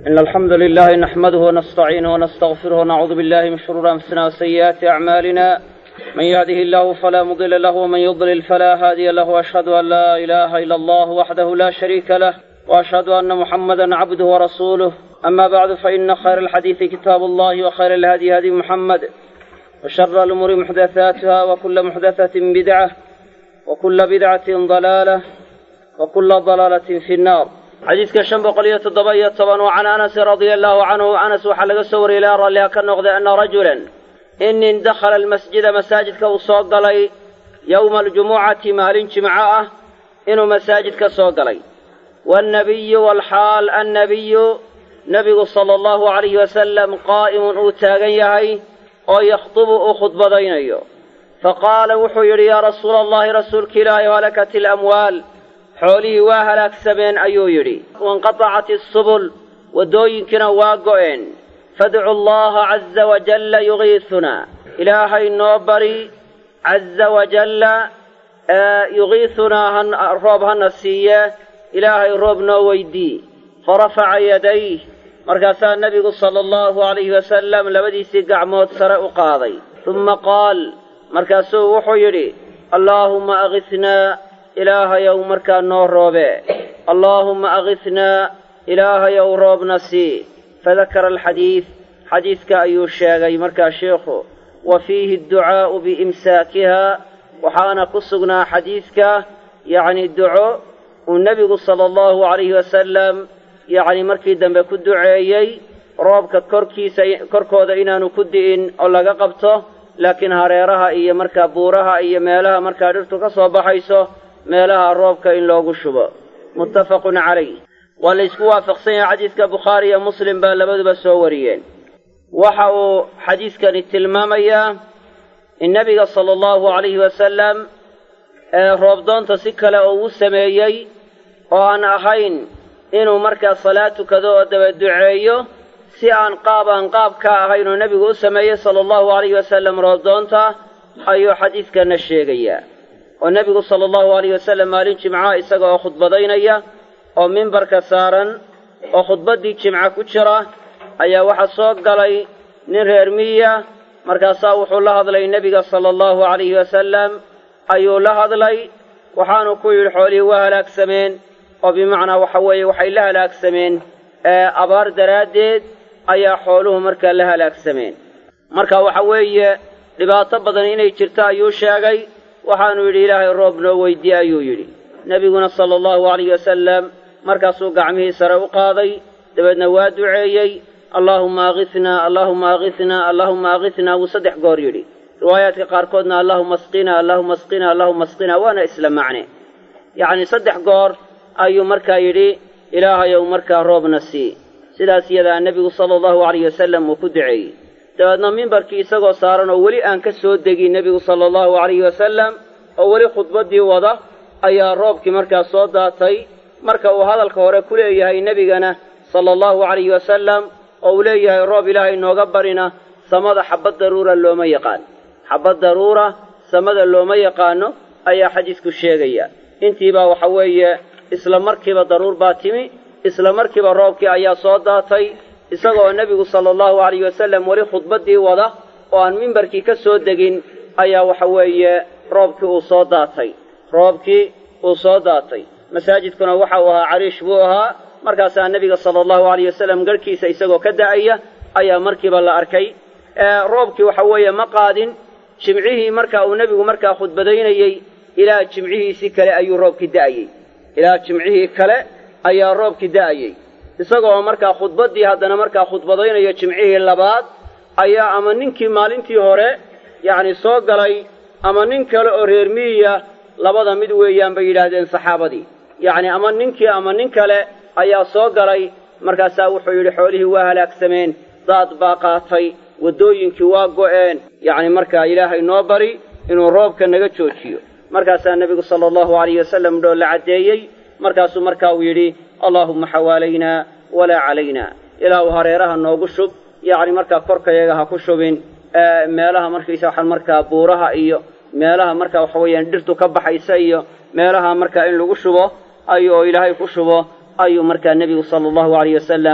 إن الحمد لله نحمده ونستعينه ونستغفره ونعوذ بالله من شرور أنفسنا وسيئات أعمالنا من يهده الله فلا مضل له ومن يضلل فلا هادي له وأشهد أن لا إله إلا الله وحده لا شريك له وأشهد أن محمدا عبده ورسوله أما بعد فإن خير الحديث كتاب الله وخير الهدي هدي محمد وشر الأمور محدثاتها وكل محدثة بدعة وكل بدعة ضلالة وكل ضلالة في النار xadiidka shan boqol iyo toddoba iyo toban oo can anasin radia allahu canhu anas waxaa laga soo wariyey ilaa ralliha ka noqday ana rajulan in nin dakhala almasjida masaajidka uu soo galay yowma aljumucati maalin jimco ah inuu masaajidka soo galay waannabiyu walxaal annabiyu nebigu sala allahu calayhi wasalam qaa'imun uu taagan yahay oo yakhdubu uu khudbadaynayo faqaala wuxuu yidhi yaa rasuula allahi rasuulka ilaahi halakat ilamwaal xoolihii waa halaagsameen ayuu yidhi wainqatacat isubul waddooyinkiina waa go'een fadcu allaha caza wajalla yugiisunaa ilaahay noo bari caza wajalla yugiisunaa roob hana siiye ilaahay roob noo weydii farafaca yadayh markaasaa nebigu sala allahu alayhi wasalam labadiisii gacmood sare u qaaday humma qaal markaasuu wuxuu yidhi allaahumma agisnaa ilaahayow markaa noo roobe allaahumma agisnaa ilaahayow roobna sii fadakara alxadiid xadiidka ayuu sheegay markaa sheikhu wa fiihi adducaa'u biimsaakiha waxaana ku sugnaa xadiidka yacni duco uu nebigu sala allahu calayhi wasalam yacni markii dambe ku duceeyey roobka korkiisa korkooda inaanu ku di'in oo laga qabto laakiin hareeraha iyo markaa buuraha iyo meelaha markaa dhirtu ka soo baxayso meelaha roobka in loogu shubo muttafaqun calayh waa la ysku waafaqsan yahay xadiidka bukhaari iyo muslim baa labaduba soo wariyeen waxa uu xadiidkani tilmaamayaa in nebiga sala allahu calayhi wasalam ee roobdoonta si kale oo uu sameeyey oo aan ahayn inuu markaa salaad tukado oo daba duceeyo si aan qaab aan qaab ka ahayn oo nebigu u sameeyey sala allahu calayhi wasalam roobdoonta ayuu xadiidkanna sheegayaa oo nebigu sala allahu alayh wasalam maalin jimca isaga oo khudbadaynaya oo mimbarka saaran oo khudbaddii jimca ku jira ayaa waxaa soo galay nin reer miya markaasaa wuxuu la hadlay nebiga sala allahu calayhi wasalam ayuu la hadlay waxaanu ku yidhi xoolihii waa halaagsameen oo bimacnaa waxa weeye waxay la halaagsameen abaar daraaddeed ayaa xooluhu markaa la halaagsameen marka waxa weeye dhibaato badan inay jirto ayuu sheegay waxaanu yidhi ilaahay roob noo weydiye ayuu yidhi nebiguna sala allahu alayh wasalam markaasuu gacmihii sare u qaaday dabeedna waa duceeyey allaahumma agisnaa allaahumma agisnaa allaahumma agisnaa wuu saddex goor yidhi riwaayaadka qaarkoodna allaahuma asqinaa allaahuma asqinaa allaahuma asqinaa waana isla macne yacni saddex goor ayuu markaa yidhi ilaahayow markaa roobna sii sidaas iyadaa nebigu sala allahu alayh wasalam uu ku duceeyey dabeedna mimbarkii isagoo saaran oo weli aan ka soo degin nebigu sala allahu calayhi wasalam oo weli khudbaddii wada ayaa roobkii markaa soo daatay marka uu hadalka hore ku leeyahay nebigana sala allahu calayhi wasalam oo uu leeyahay roob ilaahay nooga barina samada xabbad daruura looma yaqaan xabbad daruura samada looma yaqaano ayaa xadiisku sheegaya intiibaa waxa weeye isla markiiba daruur baa timi isla markiiba roobkii ayaa soo daatay isagoo nebigu sala allahu alayh wasalam weli khudbaddii wada oo aan mimbarkii ka soo degin ayaa waxa weeye roobkii uu soo daatay roobkii uu soo daatay masaajidkuna waxa uu ahaa cariish buu ahaa markaasaa nebiga sala allahu alayh wasalam garhkiisa isagoo ka da'aya ayaa markiiba la arkay roobkii waxa weeye ma qaadin jimcihii marka uu nebigu markaa khudbadaynayey ilaa jimcihiisii kale ayuu roobkii da'ayey ilaa jimcihii kale ayaa roobkii da'ayey isagoo markaa khudbaddii haddana markaa khudbadaynayo jimcihii labaad ayaa ama ninkii maalintii hore yacni soo galay ama nin kale oo reer miyiya labada mid weeyaan bay yidhaahdeen saxaabadii yacni ama ninkii ama nin kale ayaa soo galay markaasaa wuxuu yidhi xoolihii waa halaagsameen daad baa qaatay waddooyinkii waa go'een yacni markaa ilaahay noo bari inuu roobka naga joojiyo markaasaa nebigu sala allahu alayh wasalam dhoo la caddeeyey markaasuu markaa uu yidhi allaahumma xawaalaynaa walaa calaynaa ilaahu hareeraha noogu shub yacni markaa korkayaga ha ku shubin meelaha markaysa waxaan markaa buuraha iyo meelaha markaa waxa weeyaan dhirtu ka baxaysa iyo meelaha markaa in lagu shubo ay oo ilaahay ku shubo ayuu markaa nebigu sala allahu alayh wasalam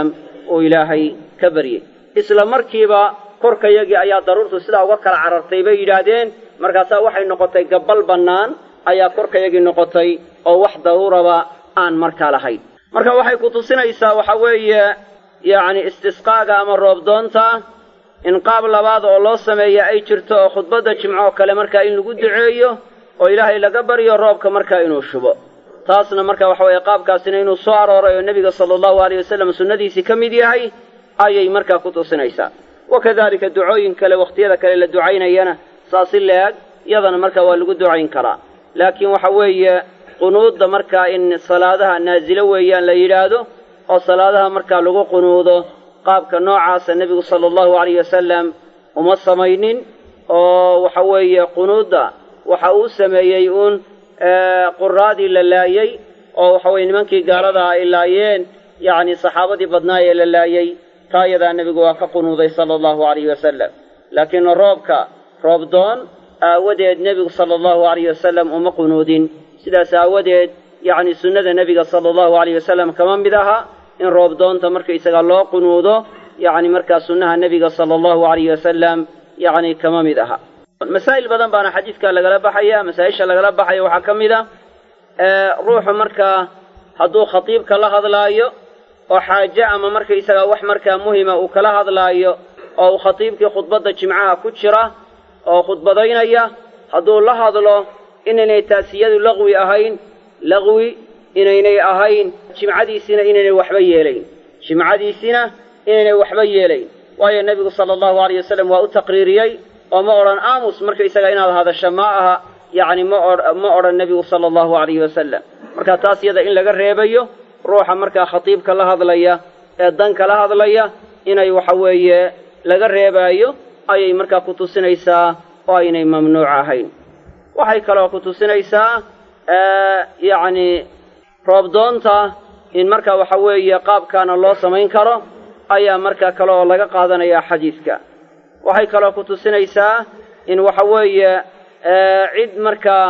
uu ilaahay ka baryey isla markiiba korkayagii ayaa daruurtu sidaa uga kala carartay bay yidhaahdeen markaasaa waxay noqotay gabbal bannaan ayaa korkayagii noqotay oo wax daruuraba aan markaa lahayn marka waxay ku tusinaysaa waxa weeye yacni istisqaaga ama roobdoonta in qaab labaad oo loo sameeya ay jirto oo khudbadda jimco oo kale markaa in lagu duceeyo oo ilaahay laga baryo roobka markaa inuu shubo taasna marka waxa weeye qaabkaasina inuu soo arooray oo nebiga sala allahu alayh wasalam sunnadiisii ka mid yahay ayay markaa ku tusinaysaa wakadalika ducooyin kale wakhtiyada kale la ducaynayana saasi leeg yadana markaa waa lagu ducayn karaa laakiin waxa weeye qunuudda markaa in salaadaha naasilo weeyaan la yidhaahdo oo salaadaha markaa lagu qunuudo qaabka noocaasa nebigu sala allahu alayh wasalam uma samaynin oo waxa weeye qunuudda waxa uu sameeyey uun quraadii la laayey oo waxa weye nimankii gaaladaa ay laayeen yacni saxaabadii badnaa ee la laayey taa yadaa nebigu waa ka qunuuday sala allahu alayhi wasalam laakiin roobka roobdoon aawadeed nebigu sala allahu alayh wasalam uma qunuudin sidaas aawadeed yacni sunnada nebiga sala allahu alayh wasalam kama mid aha in roobdoonta markaysaga loo qunuudo yacni markaa sunnaha nebiga sala allahu alayh wasalam yacni kama mid aha masaa'il badan baana xadiidka lagala baxaya masaa-isha lagala baxaya waxaa ka mid a ruuxu markaa hadduu khatiibka la hadlaayo oo xaaje ama markaysaga wax markaa muhima uu kala hadlaayo oo uu khatiibkii khudbadda jimcaha ku jira oo khudbadaynaya hadduu la hadlo inaynay taasiyadu laqwi ahayn laqwi inaynay ahayn jimcadiisina inaynay waxba yeelayn jimcadiisina inaynay waxba yeelayn waayo nebigu sala allahu alayh wasalam waa u taqriiriyey oo ma odhan aamus markaysaga inaad hadasho ma aha yacni ma ma odhan nebigu sala allahu alayhi wasalam marka taas yada in laga reebayo ruuxa markaa khatiibka la hadlaya ee danka la hadlaya inay waxa weeye laga reebaayo ayay markaa ku tusinaysaa oo aynay mamnuuc ahayn waxay kaloo ku tusinaysaa yacni roobdoonta in markaa waxa weeye qaabkaana loo samayn karo ayaa markaa kale oo laga qaadanaya xadiidka waxay kaloo ku tusinaysaa in waxa weeye cid markaa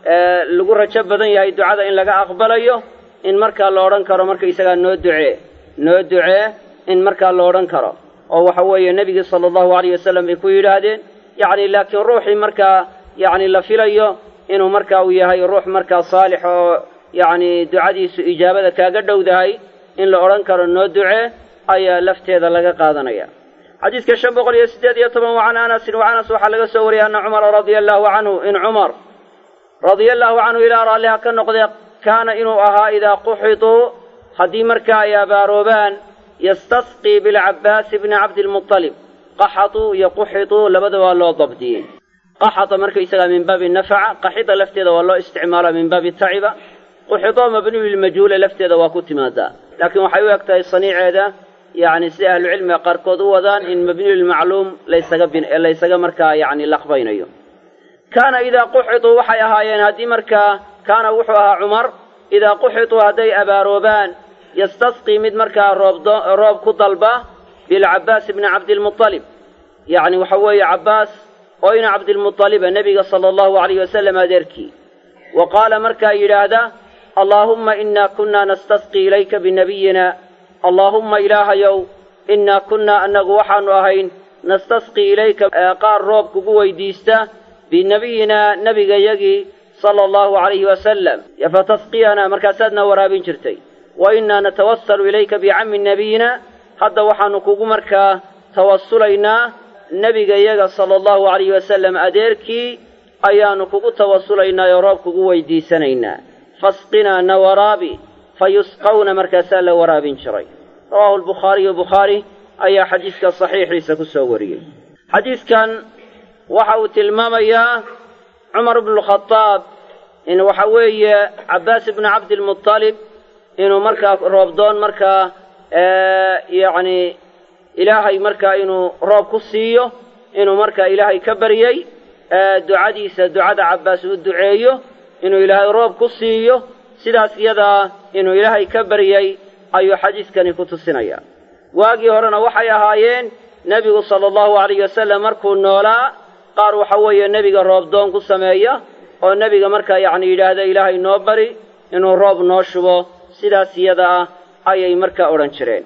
lagu rajo badan yahay ducada in laga aqbalayo in markaa la odhan karo markaysagaa noo ducee noo ducee in markaa la odhan karo oo waxa weeye nebigii sala allahu alayh wasalam bay ku yidhaahdeen yacni laakiin ruuxii markaa yacni la filayo inuu markaa uu yahay ruux markaa saalix oo yacni ducadiisu ijaabada kaaga dhowdahay in la odhan karo noo ducee ayaa lafteeda laga qaadanaya xadiidka shan boqol iyo siddeed iyo toban wa can anasin wa anas waxaa laga soo wariyay anna cumara radia allahu canhu in cumar radia allahu canhu ilaa raalliha ka noqdee kaana inuu ahaa idaa quxituu haddii markaa ay abaaroobaan yastasqii bilcabbaasi bni cabdilmuطalib qaxatuu iyo quxituu labada waa loo dabdiyey qaxata markaysagaa min baabi nafaca qaxida lafteeda waa loo isticmaala min baabi taciba quxidoo mabniyu lilmajhuula lafteeda waa ku timaadaa laakiin waxay u eg tahay saniiceeda yacni sida ahlucilmiga qaarkood u wadaan in mabniyu lilmacluum laysaga laysaga markaa yacni laqbaynayo kaana idaa quxituu waxay ahaayeen haddii markaa kaana wuxuu ahaa cumar idaa quxituu hadday abaaroobaan yastasqii mid markaa roobdo roob ku dalba bilcabbaas bni cabdilmuطalib yacni waxa weeye cabbaas oo ina cabdilmuطaliba nebiga sala allahu alayh wasalam adeerkii wa qaala markaa yidhaahda allaahumma inaa kunnaa nastasqii ilayka binabiyina allaahumma ilaahayow innaa kunnaa annagu waxaanu ahayn nastasqii ilayka qaar roob kugu weydiista binabiyinaa nebigayagii sala allahu calayhi wasalam fatasqiyanaa markaasaadna waraabin jirtay wa innaa natawasalu ilayka bicammi nabiyina hadda waxaanu kugu markaa tawasulaynaa nebigayaga sala allahu calayhi wasalam adeerkii ayaannu kugu tawasulaynaa oo roob kugu weydiisanaynaa fasqinaa na waraabi fa yusqawna markaasaa la waraabin jiray rawaahu albukhaariyu bukhaari ayaa xadiidka saxiixiisa ku soo wariyey xadiidkan waxa uu tilmaamayaa cumar bnukhadaab in waxa weeye cabbaas ibnu cabdilmuطalib inuu markaa roobdoon markaa yacni ilaahay markaa inuu roob ku siiyo inuu markaa ilaahay ka baryey ducadiisa ducada cabbaas uu duceeyo inuu ilaahay roob ku siiyo sidaas iyadaa inuu ilaahay ka baryey ayuu xadiiskani ku tusinaya waagii horena waxay ahaayeen nebigu sala allahu alayh wasalam markuu noolaa qaar waxa weeye nebiga roobdoon ku sameeya oo nebiga markaa yacni yidhaahda ilaahay noo bari inuu roob noo shubo sidaas iyada ah ayay markaa odhan jireen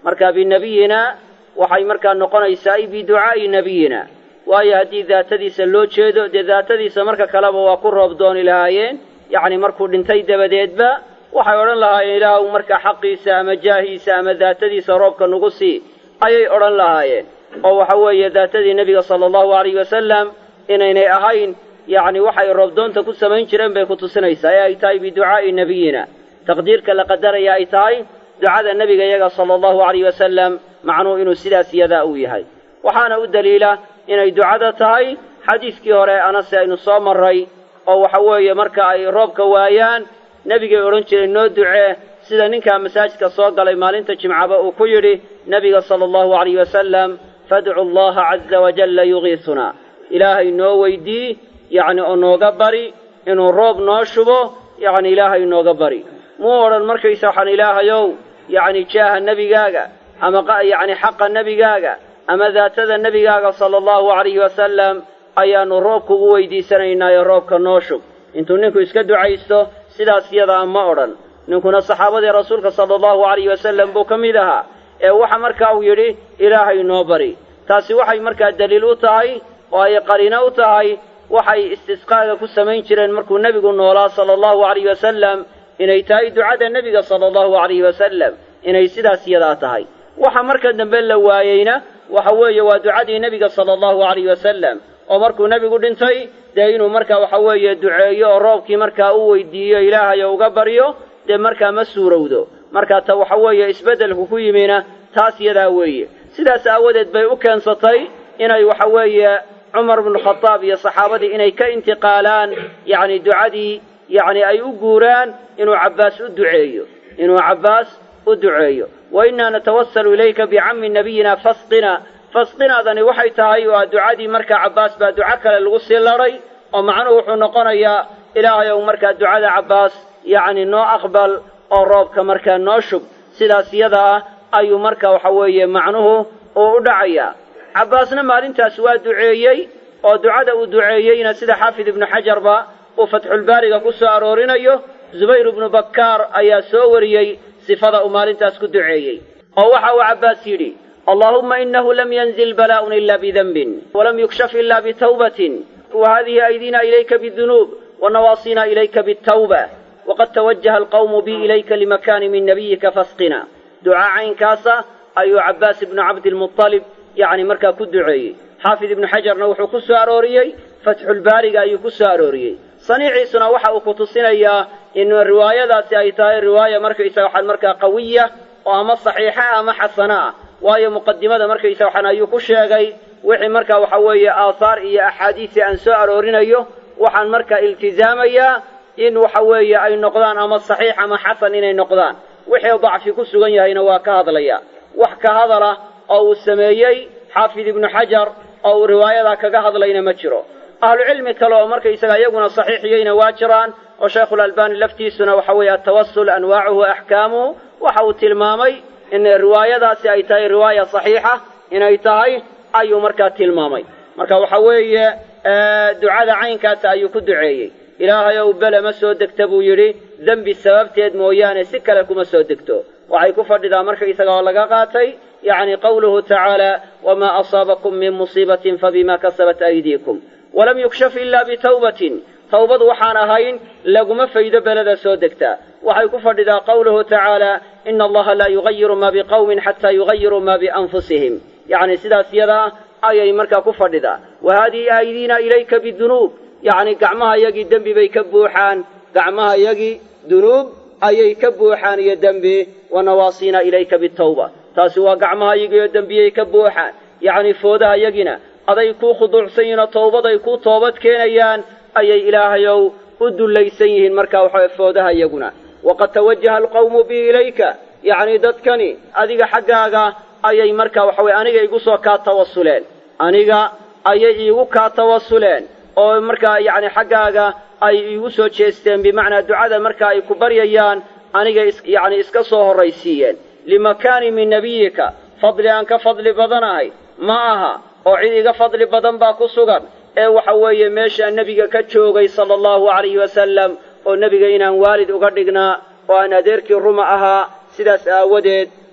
marka binebiyina waxay markaa noqonaysaa ay biducaa'i nebiyina waayo haddii daatadiisa loo jeedo dee daatadiisa marka kaleba waa ku roob dooni lahaayeen yacni markuu dhintay dabadeedba waxay odhan lahaayeen ilaahu markaa xaqiisa ama jaahiisa ama daatadiisa roobka nagu sii ayay odhan lahaayeen oo waxa weeye daatadii nebiga sala allahu alayhi wasalam inaynay ahayn yacni waxay roobdoonta ku samayn jireen bay ku tusinaysaa ee ay tahay biducaa'i nebiyina taqdiirka la qadaraya ay tahay ducada nebiga iyaga sala allahu alayhi wasalam macnuhu inuu sidaas yadaa uu yahay waxaana u daliila inay ducada tahay xadiiskii hore anase aynu soo marray oo waxa weeye marka ay roobka waayaan nebigay odhan jireen noo ducee sida ninkaa masaajidka soo galay maalinta jimcaba uu ku yidhi nebiga sala allahu alayhi wasalam fadcu allaha caza wajalla yugiisunaa ilaahay noo weydii yacni oo nooga bari inuu roob noo shubo yacni ilaahay nooga bari muu odhan markaysa waxaan ilaahayow yacni jaaha nebigaaga ama yacni xaqa nebigaaga ama daatada nebigaaga sala allahu alayhi wasalam ayaannu roob kugu weydiisanaynaayo roobka noo shub intuu ninku iska ducaysto sidaas yadaa ma odhan ninkuna saxaabadii rasuulka sala allahu alayhi wasalam buu ka mid ahaa ee waxa markaa uu yidhi ilaahay noo bari taasi waxay markaa daliil u tahay oo ay qariino u tahay waxay istisqaaga ku samayn jireen markuu nebigu noolaa sala allahu alayhi wasalam inay tahay ducada nebiga sala allahu alayhi wasalam inay sidaas yadaa tahay waxa marka dambe la waayeyna waxa weeye waa ducadii nebiga sala allahu alayhi wasalam oo markuu nebigu dhintay dee inuu markaa waxa weeye duceeyo oo roobkii markaa u weydiiyo ilaahayo uga baryo dee markaa ma suurowdo markaa ta waxa weeye isbeddelku ku yimina taas yadaa weeye sidaas aawadeed bay u keensatay inay waxa weeye cumar bnukhadaab iyo saxaabadii inay ka intiqaalaan yacni ducadii yacni ay u guuraan inuu cabbaas u duceeyo inuu cabbaas u duceeyo wa innaa natawasalu ilayka bicammi nabiyina fasqina fasqinaadani waxay tahay waa ducadii markaa cabbaas baa duco kale lagu sii ladhay oo macnuhu wuxuu noqonayaa ilaahayow markaa ducada cabbaas yacni noo aqbal oo roobka markaa noo shub sidaas yada ah ayuu marka waxa weeye macnuhu uu u dhacayaa cabbaasna maalintaas waa duceeyey oo ducada uu duceeyeyna sida xaafid ibnu xajarba uu fatxulbaariga ku soo aroorinayo zubayr ibnu bakkaar ayaa soo wariyey sifada uu maalintaas ku duceeyey oo waxa uu cabbaas yidhi allaahumma inahu lam yanzil balaa'un ila bidanbin walam yukshaf ila bitawbatin wa hadihi aydina ilayka bidunuub wa nawaasina ilayka bitawba waqad tawajaha alqawmu bi ilayka limakani min nabiyika fasqina ducaa caynkaasa ayuu cabbaas ibnu cabdilmualib yacni markaa ku duceeyey xaafid ibnu xajarna wuxuu ku soo arooriyey fatxulbaariga ayuu ku soo arooriyey saniiciisuna waxa uu ku tusinayaa in riwaayadaasi ay tahay riwaaya markaysaga waxaan markaa qawiya oo ama saxiixa ah ama xasana ah waayo muqadimada markaysa waxaan ayuu ku sheegay wixii markaa waxa weeye aahaar iyo axaadiisi aan soo aroorinayo waxaan markaa iltizaamayaa in waxa weeye ay noqdaan ama saxiix ama xasan inay noqdaan wixii dacfi ku sugan yahayna waa ka hadlaya wax ka hadala oo uu sameeyey xaafid ibnu xajar oo uu riwaayadaa kaga hadlayna ma jiro ahlucilmi kale oo markaysaga iyaguna saxiixiyeyna waa jiraan oo shaykhulalbani laftiisuna waxa weeye atawasul anwaacuhu axkaamuhu waxa uu tilmaamay in riwaayadaasi ay tahay riwaaya saxiixa inay tahay ayuu markaa tilmaamay marka waxa weeye ducada caynkaasa ayuu ku duceeyey ilaahayow bele ma soo degta buu yidhi dembi sababteed mooyaane si kale kuma soo degto waxay ku fadhidaa markaysaga oo laga qaatay yacni qawluhu tacaala wamaa asaabakum min musiibatin fabima kasabat aydiikum walam yukshaf ila bitawbatin tawbad waxaan ahayn laguma faydo beleda soo degtaa waxay ku fadhidaa qawluhu tacaala ina allaha laa yugayiru ma biqawmin xataa yugayiruu ma bianfusihim yacni sidaas yadaa ayay markaa ku fadhidaa wa haadihi aydiina ilayka bidunuub yacni gacmaha yagii dembi bay ka buuxaan gacmaha yagii dunuub ayay ka buuxaan iyo dembi wa nawaasiina ilayka bitawba taasi waa gacmaha yagiioo dembiyay ka buuxaan yacni foodaha yagina aday kuu khuduucsan yihiin oo tawbaday kuu toobad keenayaan ayay ilaahayow u dullaysan yihiin markaa waxawe foodaha iyaguna waqad tawajaha alqawmu bi ilayka yacni dadkani adiga xaggaaga ayay markaa waxa weye aniga igu soo kaa tawasuleen aniga ayay iigu kaa tawasuleen oo markaa yacni xaggaaga ay iigu soo jeesteen bimacnaa ducada marka ay ku baryayaan aniga yacni iska soo horraysiiyeen limakaani min nebiyika fadli aan ka fadli badanahay ma aha oo cid iga fadli badan baa ku sugan ee waxa weeye meeshaa nebiga ka joogay sala allahu calayhi wasalam oo nebiga inaan waalid uga dhignaa oo aan adeerkii ruma ahaa sidaas aawadeed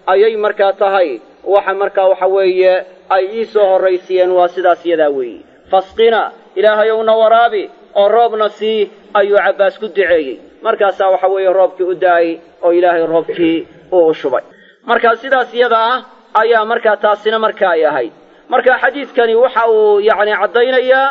ayay markaa tahay waxa markaa waxa weeye ay ii soo horraysiiyeen waa sidaas yadaa weeye fasqina ilaahayowna waraabi oo roobna sii ayuu cabbaas ku duceeyey markaasaa waxa weeye roobkii u da'ay oo ilaahay roobkii uu u shubay marka sidaas yada ah ayaa markaa taasina marka ay ahayd marka xadiidkani waxa uu yacni caddaynayaa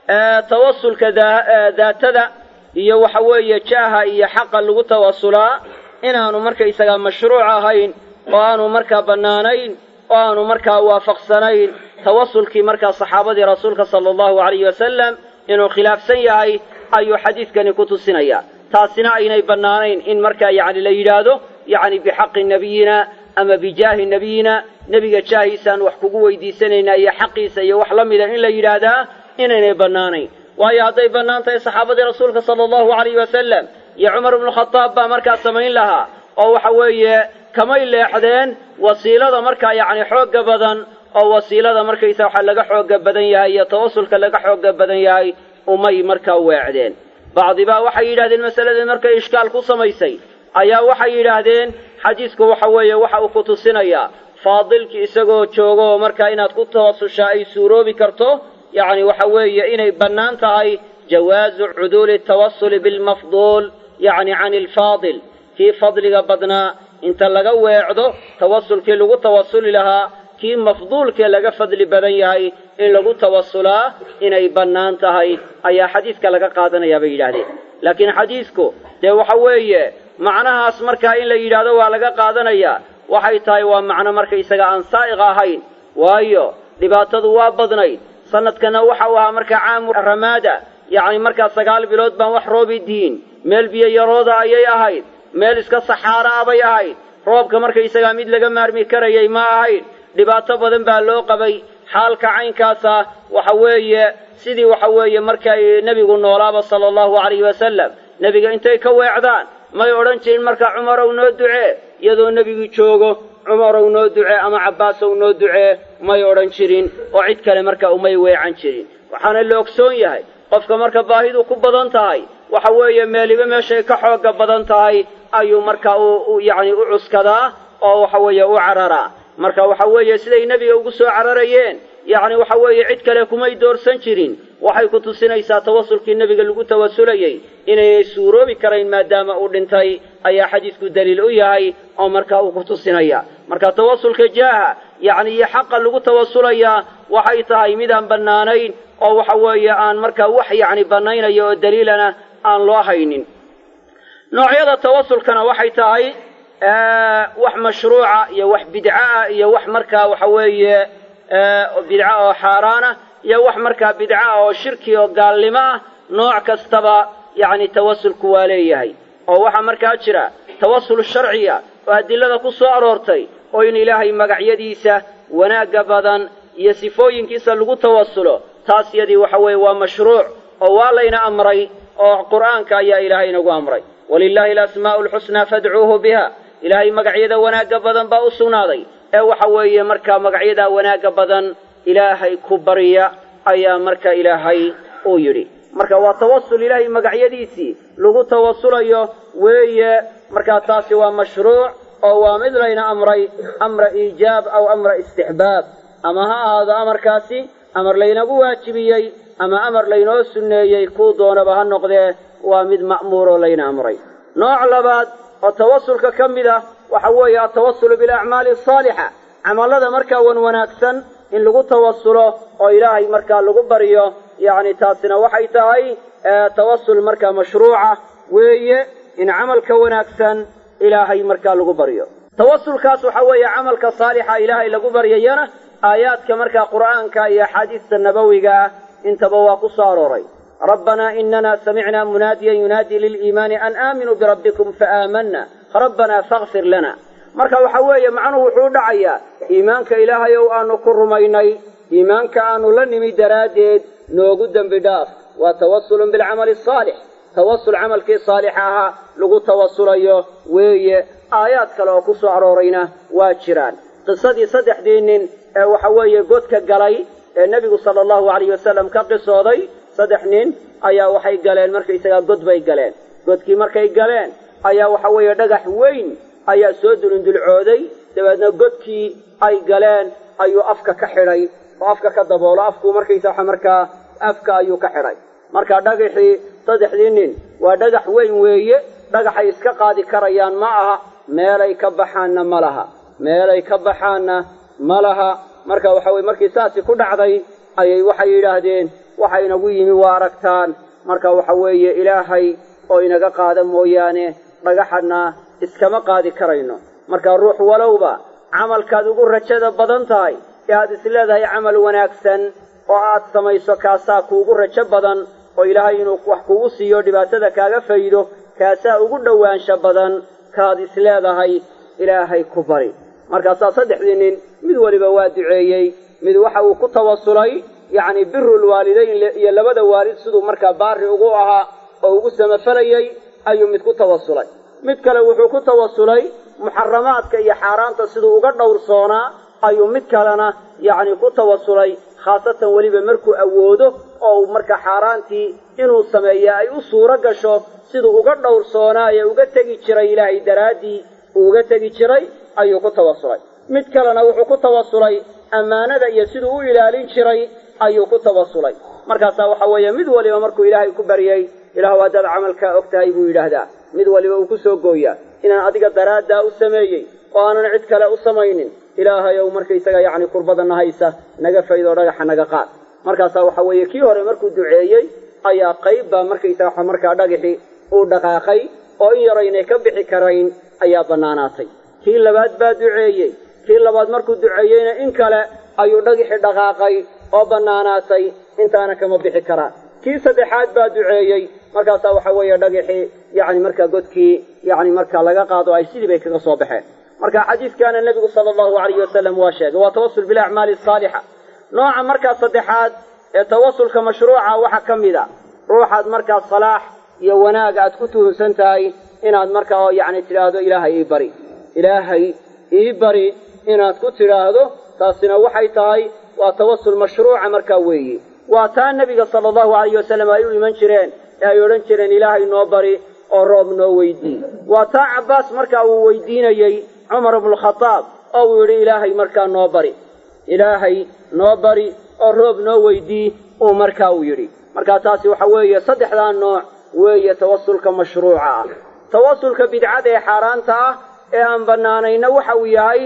tawasulka daatada iyo waxa weeye jaaha iyo xaqa lagu tawasulaa inaanu markaysagaa mashruuc ahayn oo aanu markaa bannaanayn oo aanu markaa waafaqsanayn tawasulkii markaa saxaabadii rasuulka sala allahu alayhi wasalam inuu khilaafsan yahay ayuu xadiidkani ku tusinayaa taasina aynay bannaanayn in markaa yacni la yidhaahdo yacni bixaqi nebiyina ama bijaahi nebiyina nebiga jaahiisaan wax kugu weydiisanaynaa iyo xaqiisa iyo wax la mida in la yidhaahdaa inaynay bannaanayn waayo hadday bannaan tahay saxaabadii rasuulka sala allahu alayhi wasalam iyo cumar ibnu khadaab baa markaa samayn lahaa oo waxa weeye kamay leexdeen wasiilada markaa yacni xoogga badan oo wasiilada markaysa waxa laga xoogga badan yahay iyo tawasulka laga xoogga badan yahay umay markaa weecdeen bacdibaa waxay yidhahdeen masaladii markay ishkaal ku samaysay ayaa waxay yidhaahdeen xadiisku waxa weeye waxa uu ku tusinayaa faadilki isagoo joogo oo markaa inaad ku tawasushaa ay suuroobi karto yacni waxa weeye inay bannaan tahay jawaazu cuduuli tawasuli bilmafduul yacni can ilfaadil kii fadliga badnaa inta laga weecdo tawasulkii lagu tawasuli lahaa kii mafduulkee laga fadli badan yahay in lagu tawasulaa inay bannaan tahay ayaa xadiiska laga qaadanayaa bay yidhaahdeen laakiin xadiisku dee waxa weeye macnahaas markaa in la yidhaahdo waa laga qaadanayaa waxay tahay waa macno markaysaga aan saa'iq ahayn waayo dhibaatadu waa badnayd sanadkana waxa uu ahaa markaa caamu ramaada yacni markaa sagaal bilood baan wax roobi diin meel biyo yarooda ayay ahayd meel iska saxaara ah bay ahayd roobka markaysagaa mid laga maarmi karayay ma ahayn dhibaato badan baa loo qabay xaalka caynkaasa waxa weeye sidii waxa weeye markay nebigu noolaaba sala allahu calayhi wasalam nebiga intay ka weecdaan may odhan jirin markaa cumarow noo ducee iyadoo nebigu joogo cumarow noo ducee ama cabbaasow noo ducee may odhan jirin oo cid kale marka umay weecan jirin waxaana la ogsoon yahay qofka marka baahidu ku badan tahay waxa weeye meeliba meeshay ka xoogga badan tahay ayuu marka u yacni u cuskadaa oo waxa weeye u cararaa marka waxa weeye siday nebiga ugu soo cararayeen yacni waxa weeye cid kale kumay doorsan jirin waxay ku tusinaysaa tawasulkii nebiga lagu tawasulayey inaynay suuroobi karayn maadaama uu dhintay ayaa xadiisku daliil u yahay oo marka uu ku tusinaya marka tawasulka jaaha yacni iyo xaqa lagu tawasulayaa waxay tahay midaan bannaanayn oo waxa weeye aan markaa wax yacni bannaynayo oo daliilana aan loo haynin noocyada tawasulkana waxay tahay wax mashruuca iyo wax bidcaah iyo wax markaa waxa weeye bidca oo xaaraana iyo wax markaa bidca ah oo shirki oo gaalnimo ah nooc kastaba yacni tawasulku waa leeyahay oo waxaa markaa jira tawasul sharciya oo adilada ku soo aroortay oo in ilaahay magacyadiisa wanaagga badan iyo sifooyinkiisa lagu tawasulo taas yadii waxa weeye waa mashruuc oo waa layna amray oo qur'aanka ayaa ilaahay inagu amray walilaahi alasmaa'u alxusnaa fadcuuhu biha ilaahay magacyada wanaagga badan baa u sugnaaday ee waxa weeye markaa magacyadaa wanaagga badan ilaahay ku barya ayaa marka ilaahay uu yidhi marka waa tawasul ilaahay magacyadiisii lagu tawasulayo weeye markaa taasi waa mashruuc oo waa mid layna amray amra iijaab aw amra istixbaab ama ha ahaado amarkaasi amar laynagu waajibiyey ama amar laynoo sunneeyey kuu doonaba ha noqdee waa mid ma'muuroo layna amray nooc labaad oo tawasulka ka mid ah waxa weeye altawasulu bilacmaali asaalixa camallada markaa wan wanaagsan in lagu tawasulo oo ilaahay markaa lagu baryo yacni taasina waxay tahay tawasul markaa mashruuca weeye in camalka wanaagsan ilaahay markaa lagu baryo tawasulkaas waxa weeye camalka saalixa ilaahay lagu baryayana aayaadka markaa qur'aanka iyo axaadiista nabowiga ah intaba waa ku soo arooray rabbanaa inana samicnaa munaadiyan yunaadii liliimaani an aaminuu birabbikum faaamanna rabbanaa fakfir lana marka waxa weeye macnuhu wuxuu u dhacayaa iimaanka ilaahay ow aanu ku rumaynay iimaanka aanu la nimi daraaddeed noogu dembi dhaaf waa tawasulun bilcamali asaalix tawasul camalkii saalixa ahaa lagu tawasulayo weeye aayaad kale oo ku soo aroorayna waa jiraan qisadii saddexdii nin ee waxa weeye godka galay ee nebigu sala allahu alayh wasalam ka qisooday saddex nin ayaa waxay galeen markaysagaa god bay galeen godkii markay galeen ayaa waxa weeye dhagax weyn ayaa soo dulundulcooday dabeedna godkii ay galeen ayuu afka ka xidhay oo afka ka daboolo afku markaysa waxa markaa afka ayuu ka xidhay marka dhagaxii saddexdii nin waa dhagax weyn weeye dhagaxay iska qaadi karayaan ma aha meelay ka baxaanna ma laha meelay ka baxaanna ma laha marka waxa weye markii saasi ku dhacday ayay waxay yidhaahdeen waxa inagu yimi waa aragtaan marka waxa weeye ilaahay oo inaga qaada mooyaane dhagaxadna iskama qaadi karayno marka ruux walowba camalkaad ugu rajada badan tahay ee aad is leedahay camal wanaagsan oo aad samayso kaasaa kuugu rajo badan oo ilaahay inuu wax kugu siiyo dhibaatada kaaga faydo kaasaa ugu dhowaansha badan kaad is leedahay ilaahay ku bari markaasaa saddexdii nin mid waliba waa duceeyey mid waxa uu ku tawasulay yacni birul waalidayn iyo labada waalid siduu markaa baari ugu ahaa oo ugu samafalayey ayuu mid ku tawasulay mid kale wuxuu ku tawasulay muxaramaadka iyo xaaraanta siduu uga dhowrsoonaa ayuu mid kalena yacni ku tawasulay khaasatan weliba markuu awoodo oo markaa xaaraantii inuu sameeya ay u suuro gasho siduu uga dhowrsoonaa ee uga tegi jiray ilaahay daraaddii uu uga tegi jiray ayuu ku tawasulay mid kalena wuxuu ku tawasulay ammaanada iyo siduu u ilaalin jiray ayuu ku tawasulay markaasaa waxa weeye mid waliba markuu ilaahay ku baryey ilaahu haddaad camalkaa og tahay buu yidhaahdaa mid waliba uu ku soo gooyaa inaan adiga daraaddaa u sameeyey oo aanan cid kale u samaynin ilaahay ow markaysaga yacni kurbadana haysa naga faydoo dhagaxa naga qaad markaasaa waxa weeye kii hore markuu duceeyey ayaa qayb baa markaysaga markaa dhagaxi uu dhaqaaqay oo in yaraynay ka bixi karayn ayaa bannaanaatay kii labaad baa duceeyey kii labaad markuu duceeyeyna in kale ayuu dhagixi dhaqaaqay oo bannaanaatay intaana kama bixi karaan kii saddexaad baa duceeyey markaasaa waxa weeye dhagixii yacni markaa godkii yacni markaa laga qaado ay sidii bay kaga soo baxeen marka xadiidkaana nebigu sala allahu alayhi wasalam waa sheegay waa tawasul bilacmaali asaalixa nooca markaa saddexaad ee tawasulka mashruuca waxaa ka mid a ruuxaad markaa salaax iyo wanaag aad ku tuhunsan tahay inaad markaa yacni tidhaahdo ilaahay ii bari ilaahay ii bari inaad ku tidhaahdo taasina waxay tahay waa tawasul mashruuca markaa weeye waa taa nebiga sala allahu alayhi wasalam ay u iman jireen ee ay odhan jireen ilaahay noo bari oo roob noo weydii waa taa cabbaas markaa uu weydiinayey cumar ibnukhadaab oo uu yidhi ilaahay markaa noo bari ilaahay noo bari oo roob noo weydii uu markaa uu yidhi markaa taasi waxa weeye saddexdaa nooc weeye tawasulka mashruuca ah tawasulka bidcada ee xaaraanta ah ee aan bannaanayna waxa uu yahay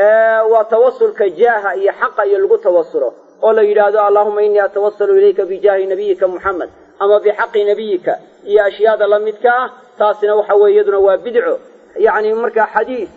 waa tawasulka jaaha iyo xaqa iyo lagu tawasulo oo la yidhaahdo allahuma innii atawasalu ilayka bijaahi nabiyika muxamed ama bixaqi nebiyika iyo ashyaada la midka ah taasina waxa weeye iyaduna waa bidco yacni markaa xadiis